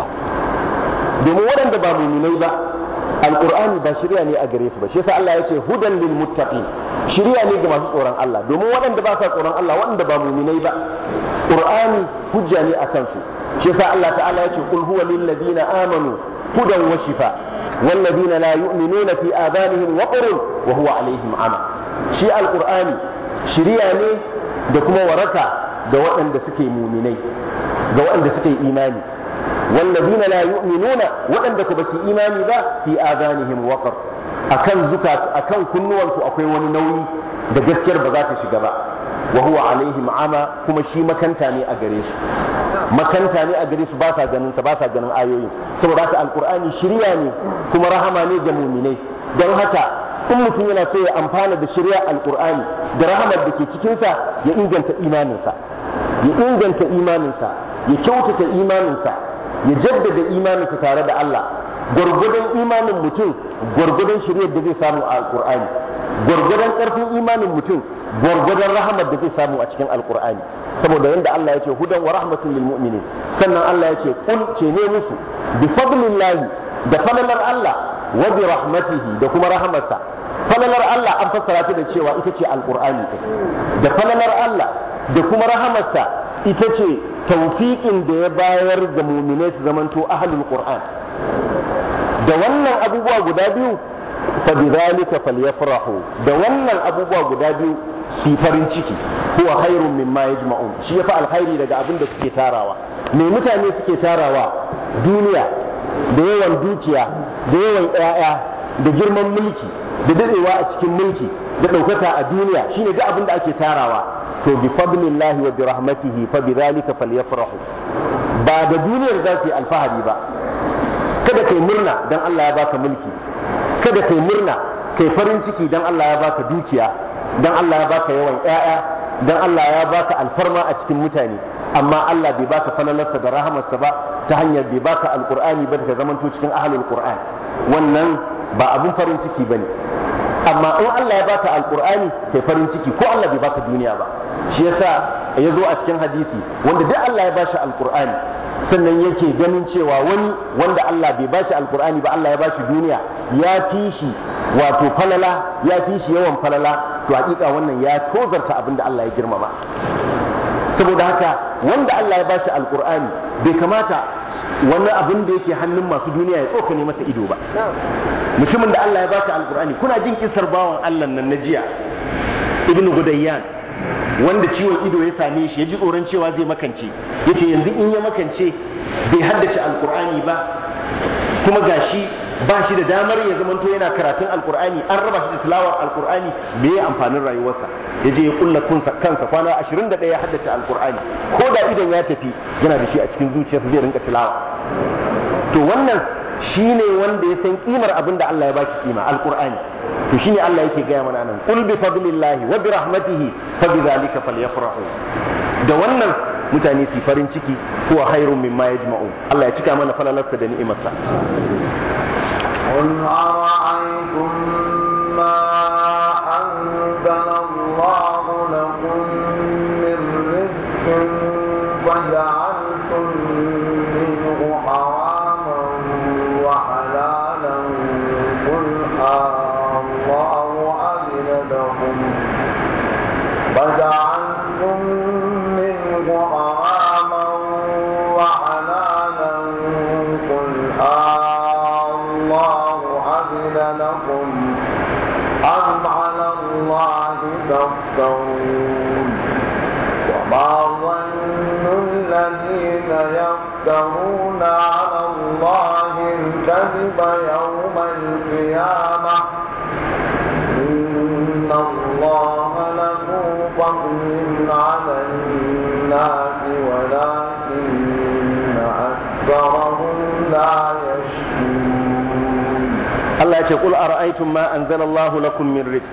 domin waɗanda ba mu'minai ba alqur'ani ba shiriya ne a gare su ba shi yasa Allah ya ce hudan lil muttaqin shiriya ne ga masu tsoron Allah domin waɗanda ba sa tsoron Allah waɗanda ba mu'minai ba qur'ani hujja ne akan su shi yasa Allah ta'ala ya ce qul huwa lil ladina amanu hudan wa shifa wal ladina la yu'minuna fi adanihim waqrun wa huwa alaihim ama shi alqur'ani shiriya ne da kuma waraka ga waɗanda suke muminai ga waɗanda suke imani wallazina la yu'minuna waɗanda ku basu imani ba fi adanihim waqar akan zukat akan kunnuwansu akwai wani nauyi da gaskiyar ba za ta shiga ba wa huwa alaihim ama kuma shi makanta ne a gare su makanta ne a gare su ba sa ganin sa ba sa ganin ayoyin saboda haka alqur'ani shiriya ne kuma rahama ne ga muminai don haka in mutum yana so ya amfana da shirya alkur'ani da rahamar da ke cikinsa ya inganta imaninsa ya inganta imaninsa ya kyautata imaninsa ya jaddada imaninsa tare da Allah gwargwadon imanin mutum gwargwadon shiryar da zai samu a alkur'ani gwargwadon karfin imanin mutum gwargwadon rahamar da zai samu a cikin alkur'ani saboda yadda Allah ya ce hudan wa rahmatun lil mu'minin sannan Allah ya ce kul ce ne musu bi fadlillahi da falalar Allah wa bi rahmatihi da kuma rahamarsa falalar Allah an fassara ta da cewa ita ce alqur'ani da falalar Allah da kuma rahamarsa ita ce tawfiqin da ya bayar ga mu'minai su zamanto ahlul qur'an da wannan abubuwa guda biyu fa bidhalika falyafrahu da wannan abubuwa guda biyu su farin ciki huwa khairun mimma yajma'un shi yafi alkhairi daga abin da suke tarawa me mutane suke tarawa duniya da yawan dukiya da yawan ƴaƴa da girman mulki da dadewa a cikin mulki da ɗaukaka a duniya shine duk abin da ake tarawa to bi fadlillahi wa bi rahmatihi fa bi dhalika falyafrahu ba da duniyar za su yi alfahari ba kada kai murna dan Allah ya baka mulki kada kai murna kai farin ciki dan Allah ya baka dukiya dan Allah ya baka yawan ƴaƴa dan Allah ya baka alfarma a cikin mutane amma Allah bai baka falalarsa da rahamarsa ba ta hanyar bai baka alqur'ani ba da zamanto cikin ahlul qur'an wannan ba abun farin ciki bane amma in Allah ya baka alqur'ani kai farin ciki ko Allah bai baka duniya ba shi yasa ya zo a cikin hadisi wanda duk Allah ya bashi alqur'ani sannan yake ganin cewa wani wanda Allah bai bashi alqur'ani ba Allah ya bashi duniya ya fi shi wato falala ya fi shi yawan falala to hakika wannan ya tozarta abin da Allah ya girmama saboda haka wanda Allah ya bashi alqur'ani bai kamata wani abin da yake hannun masu duniya ya tsokane masa ido ba mutumin da Allah ya baka alqur'ani kuna jin kisar bawan Allah nan na jiya ibnu gudayyan wanda ciwon ido ya same shi ya ji tsoron cewa zai makance yace yanzu in ya makance bai haddace alqur'ani ba kuma gashi ba shi da damar ya zamanto yana karatun alkur'ani an raba shi da tilawar alkur'ani me ya amfanin rayuwarsa ya je ya kulla kansa kwana 21 ya haddace alkur'ani ko da idan ya tafi yana da shi a cikin zuciyarsa zai rinka tilawa to wannan shine wanda ya san kimar abin da Allah ya ba shi kima alkur'ani to shine Allah yake gaya mana nan qul bi fadlillahi wa bi rahmatihi fa bi dhalika falyafrahu da wannan mutane su farin ciki huwa khairun mimma yajma'un Allah ya cika mana falalarsa da ni'imarsa
قل أرأيتم ما أنزل الله لكم من رزق فجعلتم منه حراما وحلالا قل الله أذن لكم فجعلتم منه حراما وحلالا قل الله أذن لكم أم على الله تفترون وما ظن الذين يفترون على الله الكذب يوم القيامة إن الله له فضل على الناس ولكن أكثرهم لا يشكرون
Allah ya ce qul ara'aytum ma anzalallahu lakum min rizq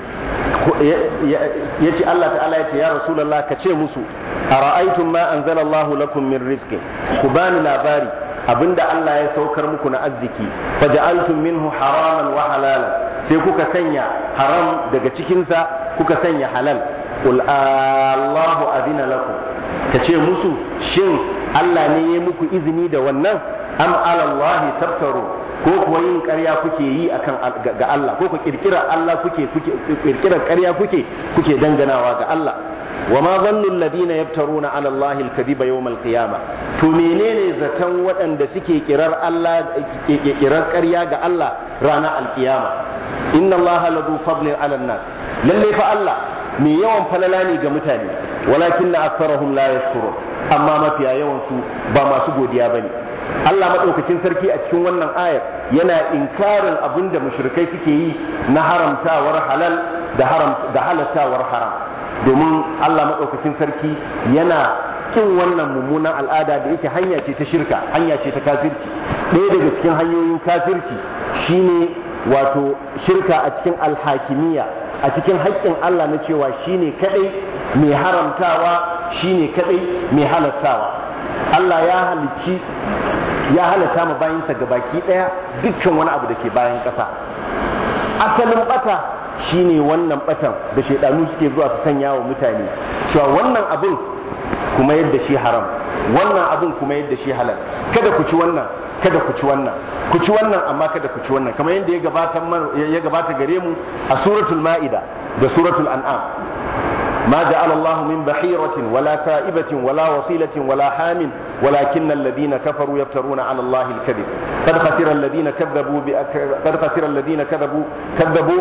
yace Allah ta'ala yace ya rasulullah ka ce musu ara'aytum ma anzalallahu lakum min rizq ku bani labari abinda Allah ya saukar muku na arziki faja'altum minhu haraman wa halalan sai kuka sanya haram daga cikinsa kuka sanya halal qul Allahu adina lakum ka ce musu shin Allah ne ya muku izini da wannan am ala Allah tabtaru ko kuwa yin ƙarya kuke yi akan ga Allah ko ku kirkira Allah kuke kuke kirkira ƙarya kuke kuke danganawa ga Allah wa ma zannu alladhina yaftaruna ala Allah al-kadhiba yawm al-qiyamah to menene zaton waɗanda suke kirar Allah kirar ƙarya ga Allah ranar al-qiyama inna Allah ladu fadlin ala nas lalle fa Allah mai yawan falala ne ga mutane walakinna aktharuhum la yashkurun amma mafiya yawan su ba masu godiya bane Allah maɗaukakin sarki a cikin wannan ayar yana inkarin abin da mushrikai suke yi na haramtawar halal da haram da halattawar haram domin Allah maɗaukakin sarki yana kin wannan mummunan al'ada da yake hanya ce ta shirka hanya ce ta kafirci ɗaya daga cikin hanyoyin kafirci shine wato shirka a cikin alhakimiyya a cikin haƙƙin Allah na cewa shine kadai mai haramtawa shine kadai mai halattawa Allah ya halicci ya halatta ma bayinsa ga baki ɗaya dukkan wani abu da ke bayan ƙasa asalin bata shine wannan batan da shaidanu suke zuwa su sanya wa mutane cewa wannan abin kuma yadda shi haram wannan abin kuma yadda shi halal kada ku ci wannan kada ku ci wannan ku ci wannan amma kada ku ci wannan kamar yadda ya gabata ya gabata gare mu a suratul ma'ida da suratul an'am ما جعل الله من بحيرة ولا سائبة ولا وصيلة ولا حام ولكن الذين كفروا يفترون على الله الكذب قد خسر الذين كذبوا قد خسر الذين كذبوا كذبوا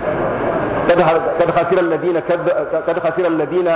قد خسر الذين كذب قد خسر الذين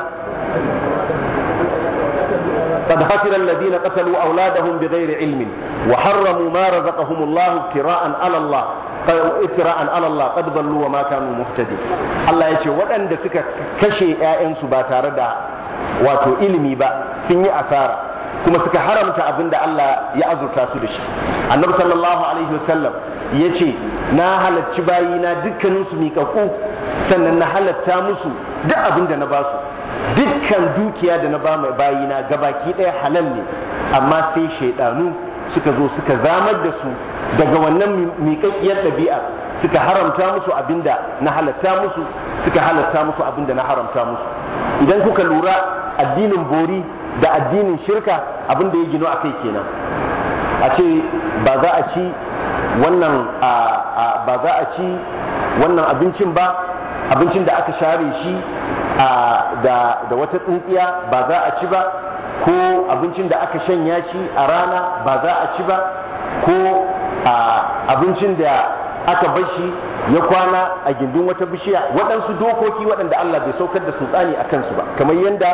قد خسر الذين قتلوا أولادهم بغير علم وحرموا ما رزقهم الله ابتراء على الله iftira'an ala Allah qad dallu wa ma kanu muhtadin Allah ya ce waɗanda suka kashe ƴaƴansu ba tare da wato ilimi ba sun yi asara kuma suka haramta abin da Allah ya azurta su da shi annabi sallallahu alaihi wasallam ya ce na halarci bayina dukkanin su miƙaƙu sannan na halatta musu duk abin da na ba su dukkan dukiya da na ba mai bayina gabaki ɗaya halal ne amma sai shaidanu suka zo suka zamar da su daga wannan miƙaƙƙiyar ɗabi'a suka haramta musu abinda na halatta musu suka halatta musu abinda na haramta musu idan kuka lura addinin bori da addinin shirka abinda ya gino a kai kenan a ce ba za a ci wannan ba za a ci wannan abincin ba abincin da aka share shi da wata tsintsiya ba za a ci ba ko abincin da aka shanya shi a rana ba za a ci ba ko abincin da aka bar shi ya kwana a gindin wata bishiya waɗansu dokoki waɗanda Allah bai saukar da sultani a kansu ba kamar yadda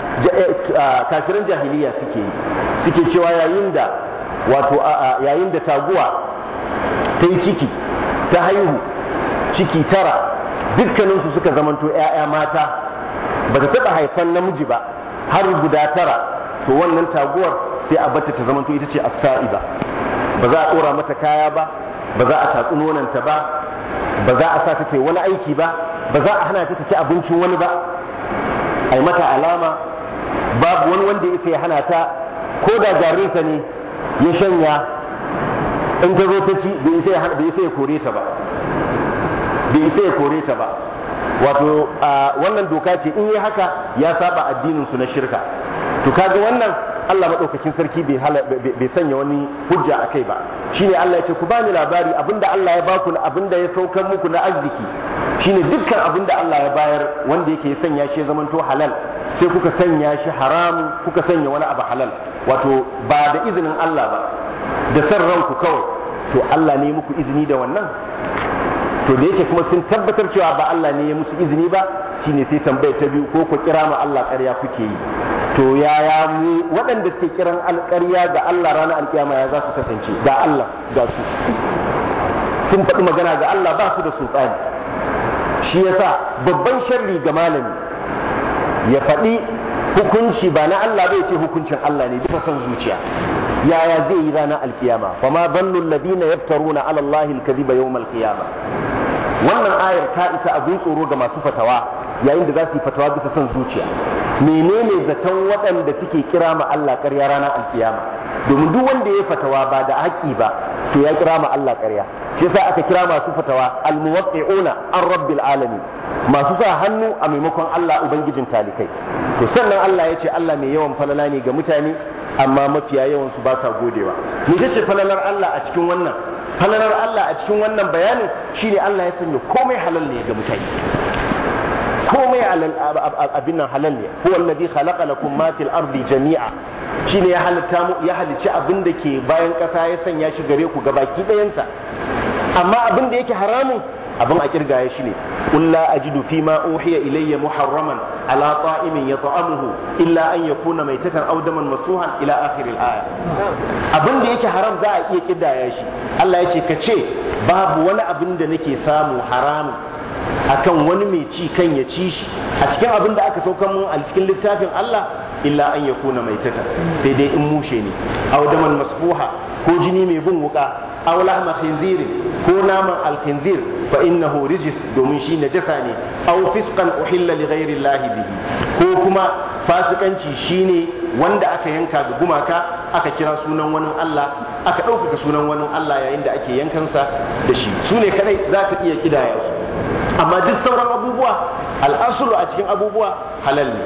kafiran jahiliya suke yi suke cewa yayin da wato yayin da taguwa ta yi ciki ta haihu ciki tara dukkaninsu suka zamanto 'ya'ya mata ba ta taɓa haifan namiji ba har guda tara to wannan taguwar sai a bata ta zamanto ita ce as-sa'iba ba za a ɗora mata kaya ba ba za a tatsi nonanta ba ba za a sa ta ce wani aiki ba ba za a hana ta ta ci abincin wani ba a mata alama babu wani wanda ya sai hana ta ko da jarinsa ne ya shanya in ta zo ta ci bai isa ya kore ta ba bai isa ya kore ta ba wato wannan doka ce in yi haka ya saba addinin su na shirka to kaga wannan Allah maɗaukakin sarki bai sanya wani hujja a kai ba shine Allah ya ce ku bani labari abinda Allah ya baku abinda ya saukar muku na arziki shine dukkan abinda Allah ya bayar wanda yake sanya shi ya zamanto halal sai kuka sanya shi haram kuka sanya wani abu halal wato ba da izinin Allah ba da san ranku kawai to Allah ne muku izini da wannan to da yake kuma sun tabbatar cewa ba Allah ne ya musu izini ba shine sai tambayar ta biyu ko ku kira ma Allah ƙarya kuke yi to yaya mu waɗanda suke kiran alƙarya ga Allah ranar alƙiyama ya za su kasance ga Allah ga su sun faɗi magana ga Allah ba su da sultani shi yasa babban sharri ga malami ya faɗi hukunci ba na Allah bai ce hukuncin Allah ne bisa son zuciya yaya zai yi ranar alkiyama fa ma bannu alladhina yaftaruna ala Allah alkadhiba yawm alqiyama wannan ayar ta isa abin tsoro ga masu fatawa yayin da za su yi fatawa bisa son zuciya menene zaton waɗanda suke kira ma Allah ƙarya ranar alkiyama domin duk wanda ya fatawa ba da haƙƙi ba to ya kira ma Allah ƙarya shi yasa aka kira masu fatawa almuwaqqi'una an rabbil alamin masu sa hannu a maimakon Allah ubangijin talikai to sannan Allah ya ce Allah mai yawan falala ne ga mutane amma mafiya yawan su ba sa godewa me ce falalar Allah a cikin wannan falalar Allah a cikin wannan bayanin shine Allah ya sanya komai halal ne ga mutane komai abin nan halal ne huwa alladhi khalaqa lakum ma fil ardi jami'a shine ya halitta mu ya halicci abin da ke bayan kasa ya sanya shi gare ku gabaki ɗayansa amma abin da yake haramun abin a kirgaya shi ne qul la ajidu fi ma uhiya ilayya muharraman ala ta'imin yata'amuhu illa an yakuna maitatan aw daman masuhan ila akhir al-aya abin da yake haram za a iya kidaya shi Allah ya ce ka ce babu wani abin da nake samu haramun akan wani mai ci kan ya ci shi a cikin abin da aka saukan mun a cikin littafin Allah illa an yakuna maitatan sai dai in mushe ne aw daman masfuha ko jini mai bin wuka aw lahma khinzirin ko naman alkhinzir fa innahu rijis domin shi najasa ne aw fisqan uhilla li ghairi llahi bihi ko kuma fasikanci shine wanda aka yanka ga gumaka aka kira sunan wani Allah aka ɗaukaka sunan wani Allah yayin da ake yankansa da shi su ne kadai za ka iya kidaya su amma duk sauran abubuwa al'asulu a cikin abubuwa halal ne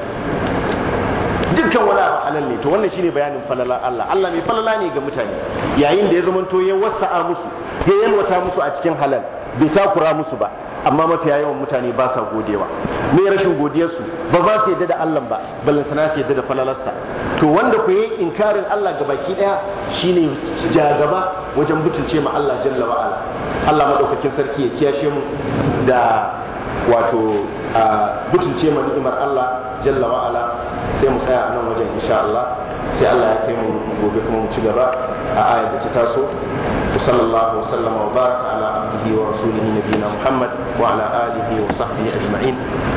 dukkan wani abu halal ne to wannan shine bayanin falala Allah Allah mai falala ne ga mutane yayin da ya zamanto ya wasa'a musu ya yalwata musu a cikin halal bai takura musu ba amma mafiya yawan mutane ba sa godewa me rashin godiyarsu ba za su yadda da Allah ba ballantana su yadda da falalarsa to wanda ku yi inkarin Allah ga baki daya shine jagaba wajen butulce ma Allah jalla wa ala Allah madaukakin sarki ya kiyashe mu da wato butulce ma ni'imar Allah jalla wa ala sai mu tsaya a nan wajen insha Allah sai Allah ya kai mu gobe kuma mu ci gaba a ayar da ta taso وصلى الله وسلم وبارك على عبده ورسوله نبينا محمد وعلى اله وصحبه اجمعين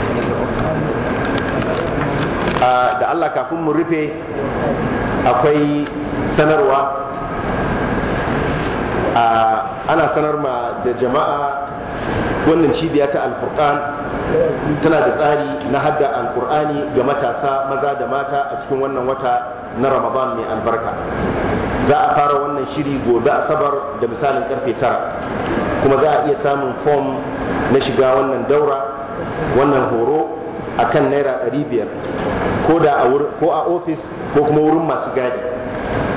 da Allah kafin mu rufe akwai sanarwa ana sanar ma da jama'a wannan cibiya ta alfurqan tana da tsari na hadda alkur'ani ga matasa maza da mata a cikin wannan wata na ramadan mai albarka za a fara wannan shiri gobe asabar da misalin karfe tara kuma za a iya samun fom na shiga wannan daura wannan horo a kan naira 500 ko da ko a ofis ko kuma wurin masu gadi